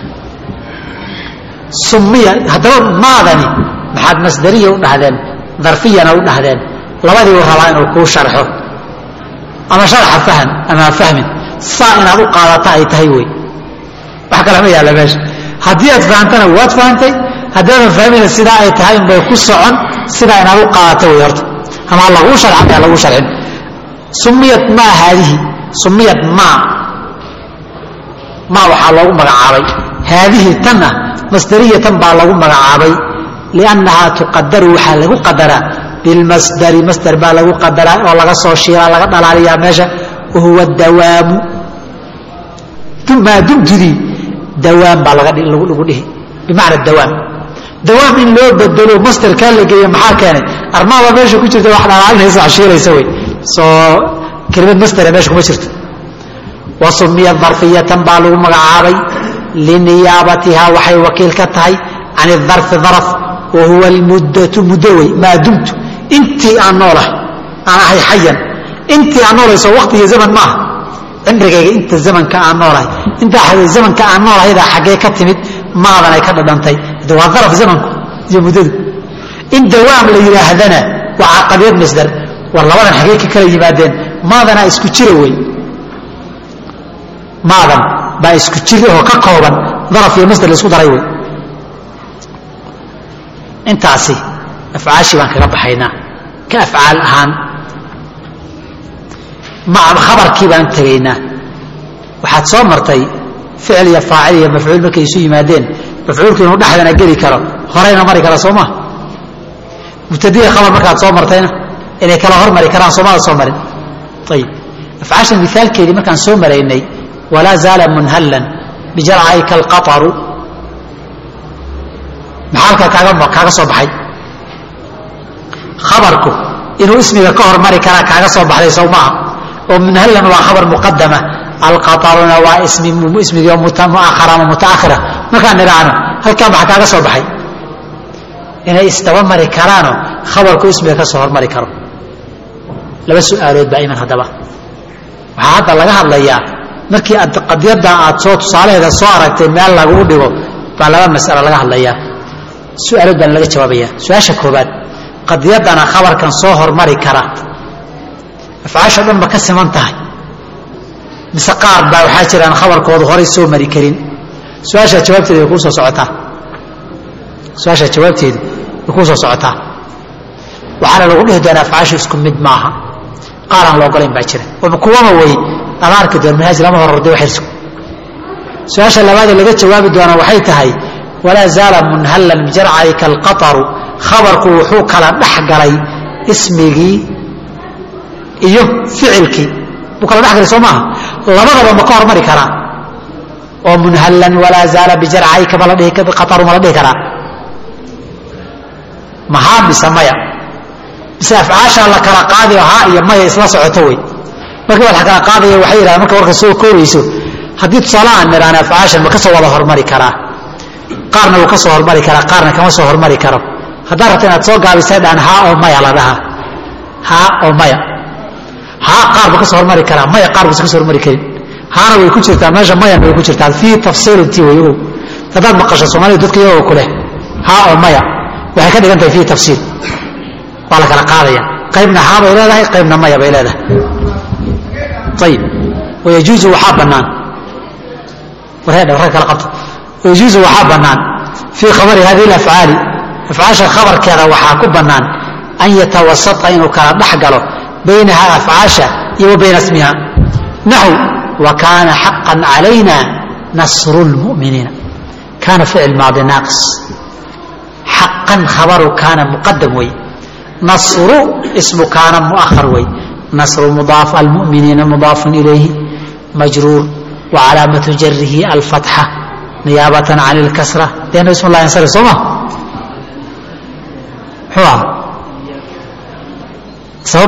sumiya haddaba maadani maxaad masdariya u dhahdeen darfiyana u dhahdeen labadiibu rabaa inuu kuu sharxo ama sharxa fahm ama fahmin saa inaad u qaadata ay tahay wey wax kale ma yaalla meesha haddii aad fahamtana waad fahamtay haddaadan fahmina sidaa ay tahay unbay ku socon sidaa inaad u qaadata wey horta ama laguu sharca ama laguu sharcin sumiyat maa haadihi sumiyat maa maa waxaa loogu magacaabay haadihi tanna masdariyatan baa lagu magacaabay liannahaa tuqadaru waxaa lagu qadaraa bilmasdari masdar baa lagu qadaraa oo laga soo shiilaa laga dhalaaliyaa meesha wahuwa dawaamu maa dumtudii dawaam baa lagu dhihi bimacna dawaam dawaam in loo bedelo masdarkaa la geeyo maxaa keenay armaada meesha ku jirta wax dhalaalinaysa wax shiilaysa wey soo kelimad masdara meesha kuma jirto wa sumiya darfiyatan baa lagu magacaabay liniyaabatiha waxay wakiil ka tahay can idarfi daraf wa huwa almuddatu muddo wey maa dumtu intii aan noolahay aan ahay xayan intii aan noolayso waqti iyo zaman maaha cimrigayga inta zamanka aan noolahay intaa zamanka aan noolahaydaa xaggee ka timid maadan ay ka dhadhantay de waa daraf zamanku iyo muddadu in dawaam la yidhaahdana waa caqabiyad masdar war labadan xaggee ka kala yimaadeen maadanaa isku jira wey maadan baa isku jir oo ka kooban daraf iyo masdar la isku daray wey intaasi afcaashii baan kaga baxaynaa ka afcaal ahaan maca khabarkii baan tegaynaa waxaad soo martay ficil iyo faacil iyo mafcuul markay isu yimaadeen mafcuulku inuu dhexdana geli karo horeyna mari kara soo maa mubtadiya khabar markaad soo martayna inay kala hormari karaan soomada soo marin ayib afcaashan mithaalkeedii markaan soo maraynay walaa zaala munhallan bijarcayka alqataru maxaa halkaa kaaga kaaga soo baxay khabarku inuu ismiga ka hormari karaa kaaga soo baxday sow maaha oo munhallan waa khabar muqadama alqataruna waa ismi ismigii muakhara ama mutaakhira markaan nidhaahno halkaa maxaa kaaga soo baxay inay isdaba mari karaano khabarku ismiga ka soo hormari karo laba su-aalood baa iman haddaba waxaa hadda laga hadlayaa markii aad qadiyadda aad soo tusaalaheeda soo aragtay meel laguu dhigo baa laba masalo laga hadlayaa su-aalood baan laga jawaabaya su-aasha koobaad qadiyaddana khabarkan soo hormari kara afcaasha dhan ma ka siman tahay mise qaar baa waxaa jiraan khabarkoodu horay soo mari karin su-aashaa jawaabteedu way kuu soo socotaa su-aashaa jawaabteedu way kuu soo socotaa waxaana lagu dhihi doonaa afcaashu isku mid maaha qaaraan la ogolayn baa jira kuwama wey lama arki doon manhaaj lama hororday waxirsu su-aasha labaadee laga jawaabi doonaa waxay tahay walaa zaala munhallan bijarcayka alqataru khabarku wuxuu kala dhex galay ismigii iyo ficilkii buu kala dhex galay soo maaha labadaba ma ka hormari karaa oo munhallan walaa zaala bijarcayka ma la dhihi qataru ma la dhihi karaa maxaa mise maya mise afcaashaa la kala qaadayo haa iyo maya isla socoto wey marka waa la kala qaadaya waxay yidhahdeen marka warka soo koobayso haddii tusaale aan nidhaahna afcaashan ma ka soo wada hormari karaa qaarna wuu ka soo hormari karaa qaarna kama soo hormari karo haddaad rabta inaad soo gaabisay dhaan haa oo maya la dhahaa haa oo maya haa qaar buu ka soo hormari karaa maya qaar buusa ka soo hormari karin haana way ku jirtaa meesha mayana way ku jirtaa fii tafsiilintii way ogow haddaad maqasho soomaalida dadka iyagoo ku leh haa oo maya waxay ka dhigan tahay fii tafsiil waa la kala qaadaya qaybna haa bay leedahay qaybna maya bay leedahay ayib wayajuuzu waxaa bannaan warheedha warka kala qabta wayajuuzu waxaa bannaan fii khabari hadihi alafcaali afcaasha khabarkeeda waxaa ku bannaan an yatawasata inuu kala dhex galo baynaha afcaasha iyo wa bayna ismiha naxw wa kaana xaqan calayna nasru lmu'miniina kaana ficil maadi naaqis xaqan khabaru kaana muqadam wey nasru ismu kaana muahar wey nasru mudaaf almu'miniina mudaafun ilayhi majruur wa calaamatu jarihi alfatxa niyaabatan can ilkasra lianna ismu llah yansarif soo ma muxuu aha sabab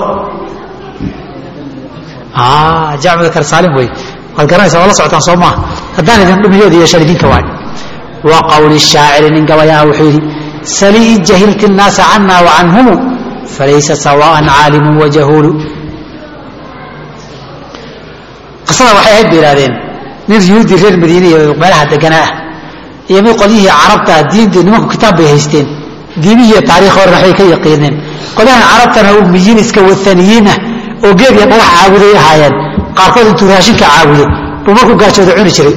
jamc dakar saalim wey waad garanaysaa waa la socotaan soo maaha haddaan idin dhumiyood yeeshaan idinka waay wa qowli shaaciri nin gabayaha wuxuu yidhi salii jahilti الnaasa cana wacanhumu falaysa sawaan caalimu wajahuulu qisada waxay ahayd bay ihahdeen nin yuhuudi reer madiine iyo meelaha deganaa ah iyo mid qolyihii carabta diintii nimanku kitaab bay haysteen diimihiiyo taarikh horena waxbay ka yaqiineen qolyahan carabtana umiyiin iska waaniyiin ah oo geed iyo dhagax caabuday ahaayeen qaarkood intuu raashinka caabudo buu markuu gaajooda cuni jiray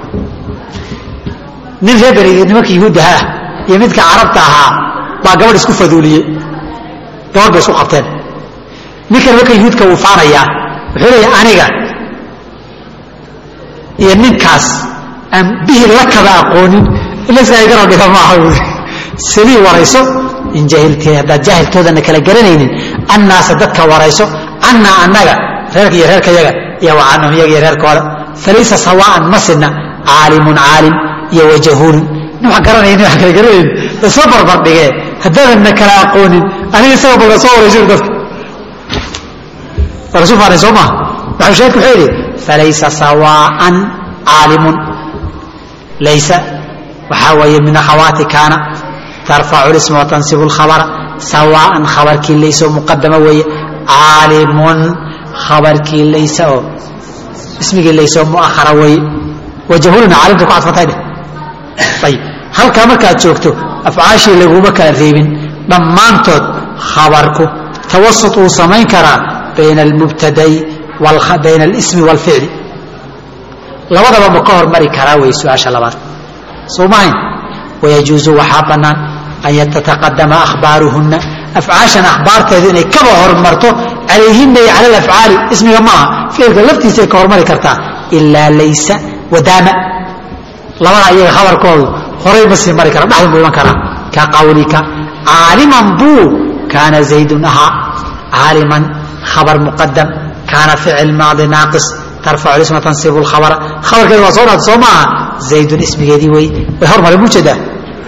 nin reer beriga nimanka yuhuuddaha ah iyo midka carabta ahaa baa gabadh isku faduuliyey gabadh bay isku qabteen ninkan marka yuhuudka wuu faanayaa wuxuu leeyahay aniga iyo ninkaas aan bihi la kaba aqoonin ilaska garab dhiga maaha salii warayso in jahilti haddaad jaahiltoodana kala garanaynin annaasa dadka warayso cannaa annaga reerka iyo reerkayaga iyo wa canhum iyaga iyo reerkooda falaysa sawaa'an ma sidna caalimun caalim iyo wajahuulun nin wax garanaya nin wax kala garanayn isla barbar dhigee haddaadanna kala aqoonin aniga isaga balka soo warayso dadka waa lasu faanay soo maha waxau sheekhu wuxuu yidhi falaysa sawaa'an caalimun laysa waxaa weeye min akhawaati kaana tarfacu lisma watansibu lkhabara sawaa'an khabarkii laysa oo muqadama weeye caalimun khabarkii laysa oo ismigii laysa oo muahara weeye wajahuluna caalimta ku cadfantay dheh ayib halkaa markaad joogto afcaashii laguma kala reebin dhammaantood khabarku tawasut uu samayn karaa bayna almubtadai bayna alismi waalficli labadaba ma ka hormari karaa wey su-aasha labaad soo mahayn wayajuusu waxaa bannaan an yatataqadama ahbaaruhunna afcaashan akhbaarteedu inay kaba hormarto calayhina iyo cala alafcaali ismiga ma aha ficilka laftiisay ka hormari kartaa ilaa laysa wadaama labada iyaga khabarkoodu horay ma sii mari kara dhexdan buu iman karaa ka qawlika caaliman buu kaana zaydun ahaa caaliman khabar muqadam kaana ficil maadi naaqis tarfacu isma tansibu lkhabara khabarkeeda waa soo dhaata soo maaha zaydun ismigeedii wey way hormari buu jeedaa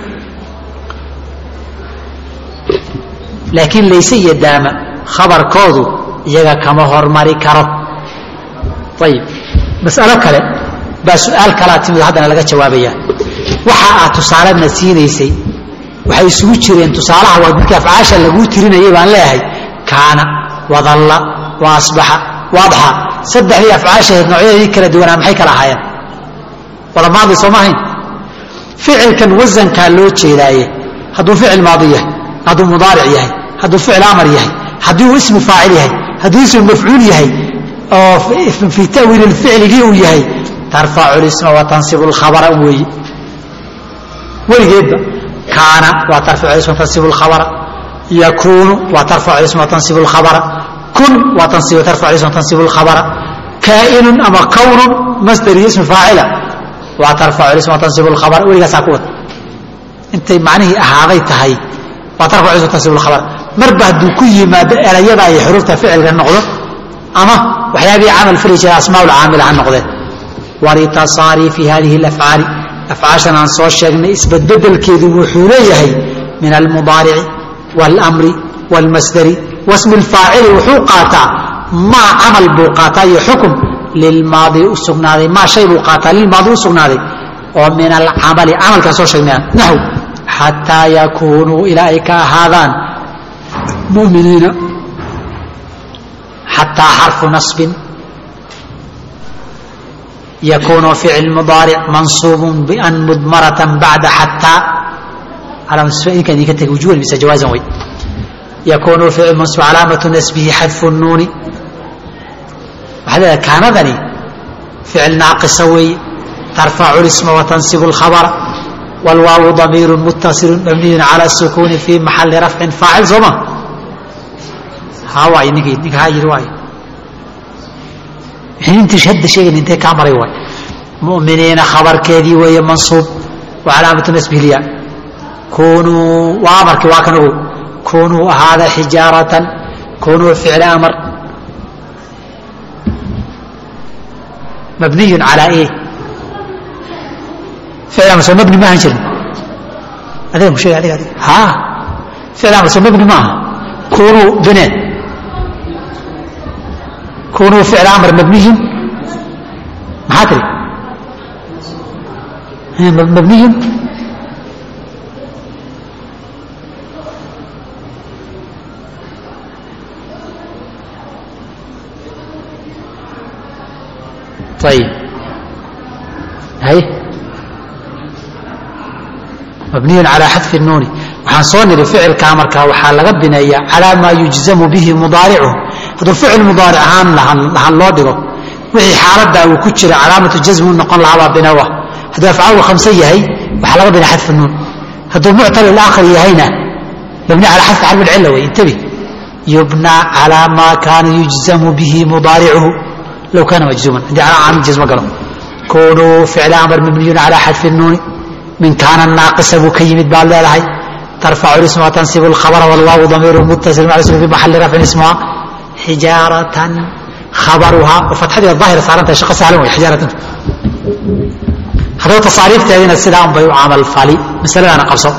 laakiin layse iyo daama khabarkoodu iyaga kama hormari karo ayib mas'alo kale baa su-aal kalaa timid haddana laga jawaabaya waxa aad tusaalena siinaysay waxay isugu jireen tusaalaha waa markii afcaasha laguu tirinayay baan leeyahay kaana wadalla wa asbaxa waadxa saddexdii afcaashaheed noocyadii kala duwanaa maxay kala ahaayeen wada maadi soo ma ahayn ficilkan wasankaa loo jeedaaye hadduu ficil maadi yahay hadduu mudaaric yahay hadduu ficil amar yahay haddii uu ismu faacil yahay hadduu ismu mafcuul yahay oo fii ta'wiili lficligii uu yahay tarfacu lisma wa tansibu lkhabara weeye weligeedba kaana waa tarfacu isma tansibu lkhabara yakuunu waa tarfacu isma tansibu lkhabara kun waa tarfacu isma tansibu lkhabara kaa'inun ama kawnun masdar iyo ismu faacila waa tarfacu isma tansibu lkhabara weligaasaa ku wad intay macnihii ahaaday tahay waa tarfacu isma tansibu lkhabara marba hadduu ku yimaado erayada iyo xuruufta ficilka noqdo ama waxyaabihii camal fali jira asmaa lcaamila ha noqdeen walitasaariifi hadihi alafcaali afcaashan aan soo sheegnay isbedbedelkeedu wuxuu leeyahay min almudaarici wاlmri wاlmasdari wasmi lfaacili wuxuu qaataa maa camal buu qaataa iyo xukum lilmaadi u sugnaaday maa shay buu qaataa lilmaadi u sugnaaday oo min alcamali camalkaan soo sheegnaya naxw xataa yakuunuu ilaa ay ka ahaadaan muminiina xataa xarfu nasbin yakuunu ficil mudaaric mansuubun bian mudmaratan bacda xataa inka idinka tegi wujuban mise jawaazan way yakuunu ficil mansuub calaamatu nasbihi xadfu nuuni waxaa leedahay kaanadani ficil naaqisa weeye tarfacu lisma watansibu lkhabara wlwaawu damiiru muttasilu mabniyun cala sukuuni fi maxali rafcin faacil sooma ha waay ninkii ninka ha yiri waay intii hadda sheegan intee kaa maray waay mu'miniina khabarkeedii weeye mansuub wa calaamatu nasbihilya kunuu waa amarkii waa kan ogow kunuu ahaada xijaaratan kunuu ficl amar mabniyun calaa e ficl amar soo mabni maahan jirin adiga mu sheegay adiga adiga ha ficl amar soo mabni maaha kunuu bineen kunuu ficl amar mabniyun maxaa tiri mabniyun ayib hay mabniyun calaa xadfi nuuni waxaan soo niri ficilkaa markaa waxaa laga bineeyaa calaa maa yujzamu bihi mudaaricuhu hadduu ficil mudaaric ahaan lahan loo dhigo wixii xaaladaa uu ku jira calaamatu jasmi u noqon lahaabaa binawa hadduu afcaalu khamse yahay waxaa laga binaya xadfi nuun hadduu muctal ilaakhir yahayna mabni calaa xadfi xarfi lcilla wey intabi yubna calaa maa kaana yujzamu bihi mudaaricuhu low kaana majzuuman haddii calaa caamil jasmo galo kunuu ficla amar mabniyun calaa xadfi nuuni min kaana naaqisa buu ka yimid baad leedahay tarfacu isma watansibu lkhabara walwaawu damiiru muttasil maclusul fi maxali rafcin ismuha xijaaratan khabaruhaa oo fatxadii daahira saaran tahay shaqo sahlan wey xijaaratan haddaba tasaariifteedina sidaa un bay u camal fali masaladaana qabso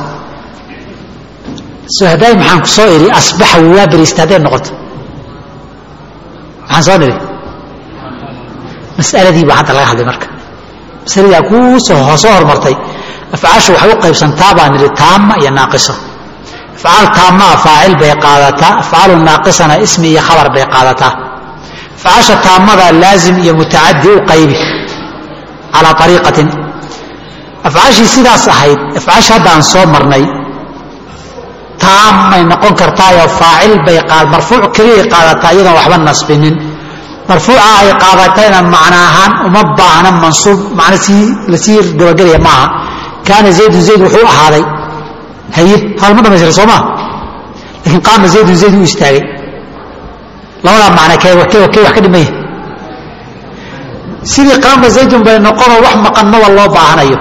so hadday maxaan ku soo idhi asbaxa waa beriista hadday noqoto maxaan soo nidhi masaladii baa hadda laga hadlay marka masaladii kuu soo soo hormartay afcaashu waxay u qaybsantaa baan nidhi taama iyo naaqiso afcaal taamaa faacil bay qaadataa afcaalu naaqisana ismi iyo khabar bay qaadataa afcaasha taamada laazim iyo mutacadi u qaybi calaa ariiqatin afcaashii sidaas ahayd afcaasha hadda aan soo marnay taamay noqon kartaayoo faacil bay marfuuc keliyay qaadataa iyadoon waxba nasbinin marfuuca ay qaadatayna macno ahaan uma baahna mansuub macno sii lasii dabagelaya maaha kaana zaydun zayd wuxuu ahaaday haye haalma dhamaystira soo maa laakiin qaama zaydun zayd u istaagay labadaa macno kee kee kee wax ka dhimaya sidii qaama zaydun bay noqonoo wax maqannaba loo baahanayo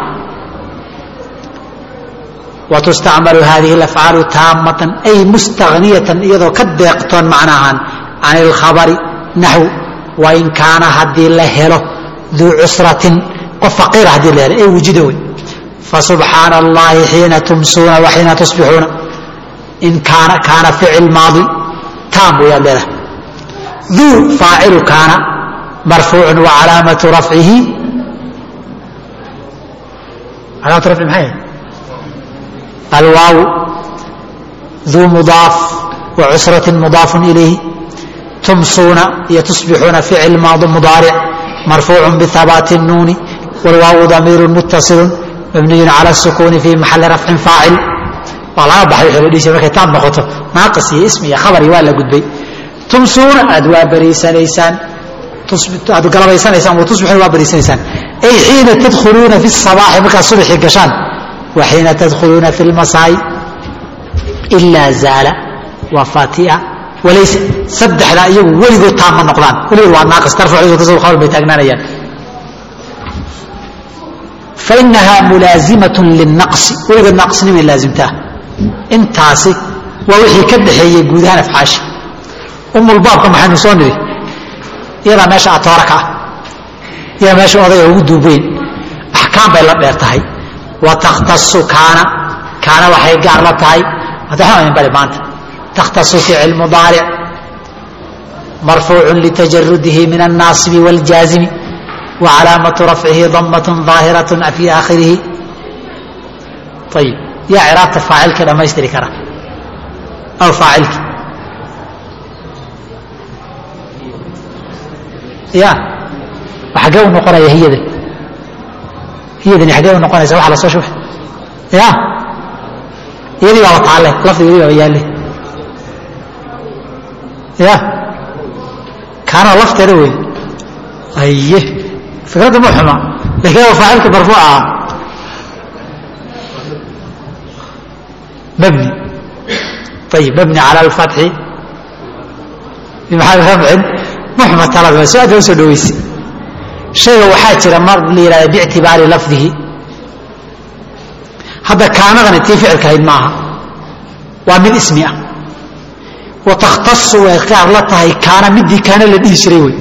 watustacmalu hadihi alafcaalu taamatan ay mustahniyatan iyadoo ka deeqtoon macno ahaan can ilkhabari naxw wain kaana haddii la helo duu cusratin qof faqiira haddii la helo ee wujida wey fasubxaana allahi xiina tumsuuna wa xiina tusbixuuna in kaana kaana ficil maadi taam wayaad leedahay duu faacilu kaana marfuucun wa calaamatu rafcihi calaamatu rafci maxay alwaaw duu mudaaf wa cusratin mudaafun ilayhi tumsuuna iyo tusbixuuna ficil maadi mudaaric marfuucu bihabaati الnuuni wاlwaawu damiiru mutasilu mabniyun cala الsukuuni fi maxali rafcin faacil waa laga baxay wxuu la dhihi jira markay taam noqoto naaqis iyo ismi iyo khabari waa la gudbay tumsuuna aad waa bariisanaysaan aad galabaysanaysaan wa tusbixuuna waa bariisanaysaan ay xiina tadkhuluuna fi الصabaaxi markaad subaxii gashaan wa xiina tadkhuluuna fi اlmasaa'i ilaa zaala waa fatia walayse saddexdaa iyagu weligood taam ma noqdaan weligood waa naaqis tarfacu tasawur khabar bay taagnaanayaan fainahaa mulaazimatun lilnaqsi weligood naaqisnimay laazimtaa intaasi waa wixii ka dhaxeeyey guud ahaan afcaashi umulbaabka maxaynu soo nidhi iyadaa meesha atoora ka ah iyadaa meesha odayga ugu duubeyn axkaam bay la dheer tahay wa takhtasu kaana kaana waxay gaar la tahay hadda waxaan idin bari maanta takhtasu ficil mudaaric marfuucu litajarudihi min الnaasibi wاljaazimi wacalaamatu rafcihi damaة ظaahiraة fi aakhirihi ayib yaa ciraabta faacilka dhammaystiri kara aw faacilki ya xagee u noqonaya hiyadan hiyadani xagee u noqonaysa waxa la soo shubay ya iyadii baaba taalle lafdigii baaba yaalle ya kaana lafteeda wey aye fikradda ma xuma lakin waa faacilka marfuuca ah mabni ayib mabni cala alfatxi bimaxal rafcin muxma talada soo aad soo dhaweysa shayga waxaa jira mar la yihahda biictibaari lafdihi hadda kaanadani tii ficilka ahayd maaha waa mid ismi ah wa takhtasu way gaar la tahay kaana midii kaana la dhihi jiray wey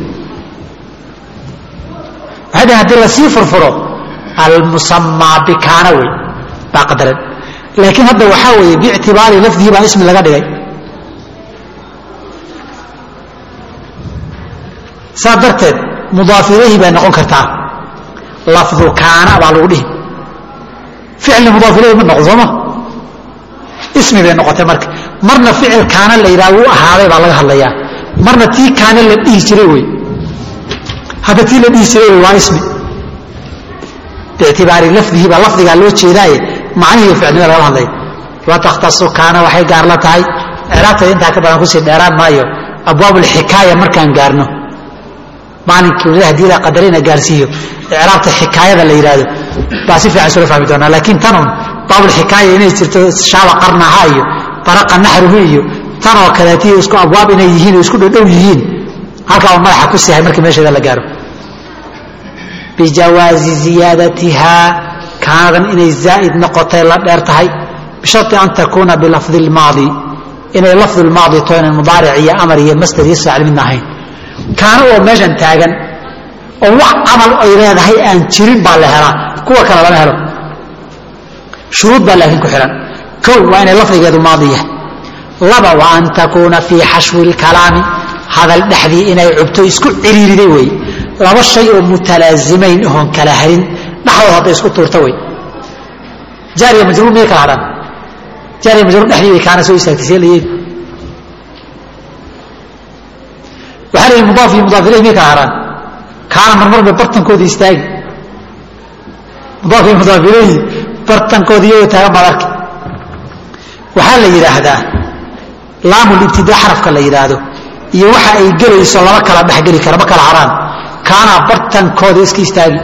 waxay dhahen hadii lasii furfuro almusamaa bikaana wey baa qadaran laakiin hadda waxaa weeye biictibaari lafdihi baa ismi laga dhigay saa darteed mudaaf ilayhi bay noqon kartaa lafdu kaana baa lagu dhihi ficilna mudaaf ilayhi ma noqdo sooma ismi bay noqotay marka marna ficil kaana la yidhaha wuu ahaaday baa laga hadlayaa marna tii kaana la dhihi jiray wey hadda tii la dhihi jiray wey waa ismi biictibaari lafdihi baa lafdigaa loo jeedaaye macnihii ficilnimada lagala hadlaya wa takhtasu kaana waxay gaar la tahay icraabteeda intaa ka badan kusii dheeraan maayo abwaab ulxikaaya markaan gaarno maalinkii weli hadii la qadarina gaarsiiyo icraabta xikaayada la yidhaahdo baa si fiican isula fahmi doonaa laakiin tanun baabulxikaaya inay jirto shaaba qarnaha iyo baraqa naxruhu iyo tan oo kaleeti isku abwaab inay yihiin oo isku dhodhow yihiin halkaa un madaxa ku sihay markii meesheeda la gaaro bijawaazi ziyaadatihaa kaanadan inay zaa'id noqotay la dheer tahay bishari an takuuna bilafdi lmaadi inay lafdu lmaadi to inan mudaaric iyo amar iyo masder iyo saacil midna ahayn kaana oo meeshan taagan oo wax camal ay leedahay aan jirin baa la helaa kuwa kale lama helo shuruud baa laakiin ku xihan kow waa inay lafdigeedu maadi yahay laba waa an takuuna fii xashwi lkalaami hadal dhexdii inay cubto isku ciriiriday wey laba shay oo mutalaazimayn oon kala harin dhexdood hadday isku tuurta wey jaariya majruur miyay kala hadhaan jaariya majruur dhexdii bay kaana soo istaagtay see la yeeli waxaa la yidhi mudaaf iyo mudaaf ilayh miyay kala hadhaan kaana marmar bay bartankooda istaagi mudaaf iyo mudaaf ilayhi bartankooda iyagoo taagan baad arki waxaa la yidhaahdaa laamulibtidaa xarafka la yidhaahdo iyo waxa ay gelayso lama kala dhexgeli kara ma kala haraan kaanaa bartankooda iska istaagi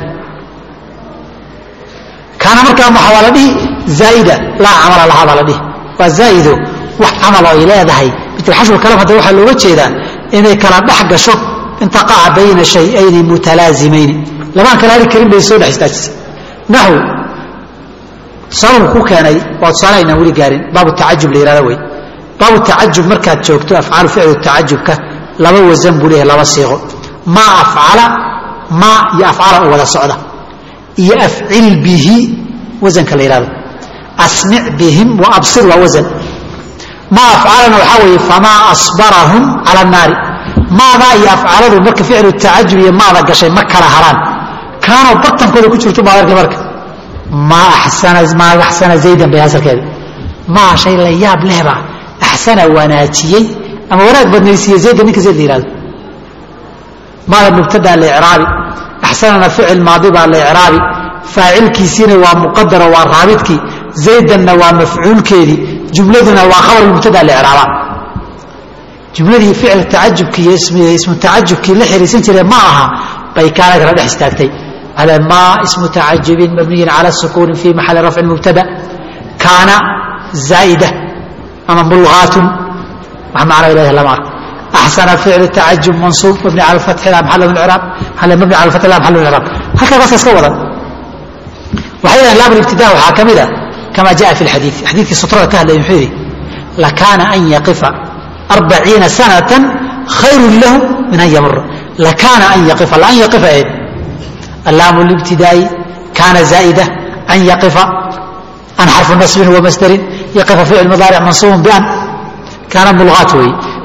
kaana markaa waxaa waa la dhihi zaa'ida laa camala lahaa baa la dhihi waa zaa'ido wax camal oo ay leedahay mitl xashul kalam hadda waxaa looga jeedaa inay kala dhex gasho intaqaca bayna shayayni mutalaazimayni labaan kala hari karin bay soo dhex istaajisay naxw sababku ku keenay waa tusaale aynaan weli gaarin baabu tacajub la yihahda wey baabu tacajub markaad joogto afcaalu ficlu tacajubka laba wasan buu leeyahay laba siiqo maa afcala maa iyo afcala u wada socda iyo afcil bihi wasanka la yihahdo asmic bihim wa absir waa wasan maa afcalana waxaa weeye famaa asbarahum cala annaari maadaa iyo afcaladu marka ficlu tacajub iyo maada gashay ma kala haraan kaanoo bartankooda ku jirto baad arki marka maa axsana maa axsana zaydan bay asalkeeda maa shay la yaab lehbaa axsana wanaajiyey ama wanaag badnaysiiye zaydan ninka zayd la yihahdo maada mubtadaa la icraabi axsanana ficil maadi baa la icraabi faacilkiisiina waa muqadaro waa raabidkii zaydanna waa mafcuulkeedii jumladuna waa khabar mubtadaa la icraabaa jumladii ficil tacajubkii iyo ismu tacajubkii la xiriirsan jire ma aha bay kaana kala dhex istaagtay على ما اسم تعجب مبني على السكون في محل رفع مبتدا كان زائدة أما ملغاة معنى إله لما أحسن فعل التعجب منصوب مبني على الفتح لا محل من الإعراب هل مبني على الفتح لا محل من الإعراب هكذا بس استوضا وحيدا لام الابتداء وحاكمدا كما جاء في الحديث حديث سطرة كهل يحيري لكان أن يقف أربعين سنة خير له من أن يمر لكان أن يقف لأن يقف إيه اللام الابتدائي كان زائدة أن يقف أن حرف نصب ومصدر يقف فعل مضارع منصوب بأن كان ملغات وي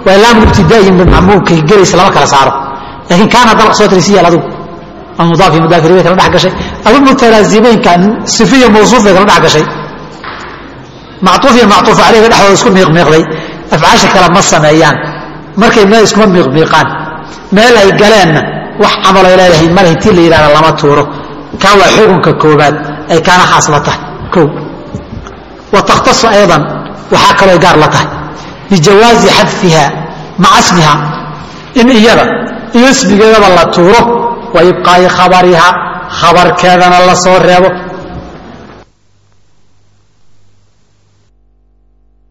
waa laamu ibtidaa'iyin bimacmuulkay gelaysa lama kala saaro laakiin kaana dalq soo tirisiyaal adigu ama mudaaf iyo mudaafiri bay kala dhex gashay adu mutalaazimeynka sifiya mawsuuf bay kala dhex gashay mactuuf iyo mactuuf caleyga dhexdooda isku miiqmiiqday afcaasha kale ma sameeyaan markay meel iskuma miiqmiiqaan meel ay galeenna wax camalay leedahay male intii la yidhahda lama tuuro kaa waa xukunka koobaad ay kaana khaas la tahay kow wa takhtasu aydan waxaa kaloo gaar la tahay bijawaazi xadfiha maca smiha in iyada iyo ismigeedaba la tuuro wa ibqaa'i khabariha khabarkeedana la soo reebo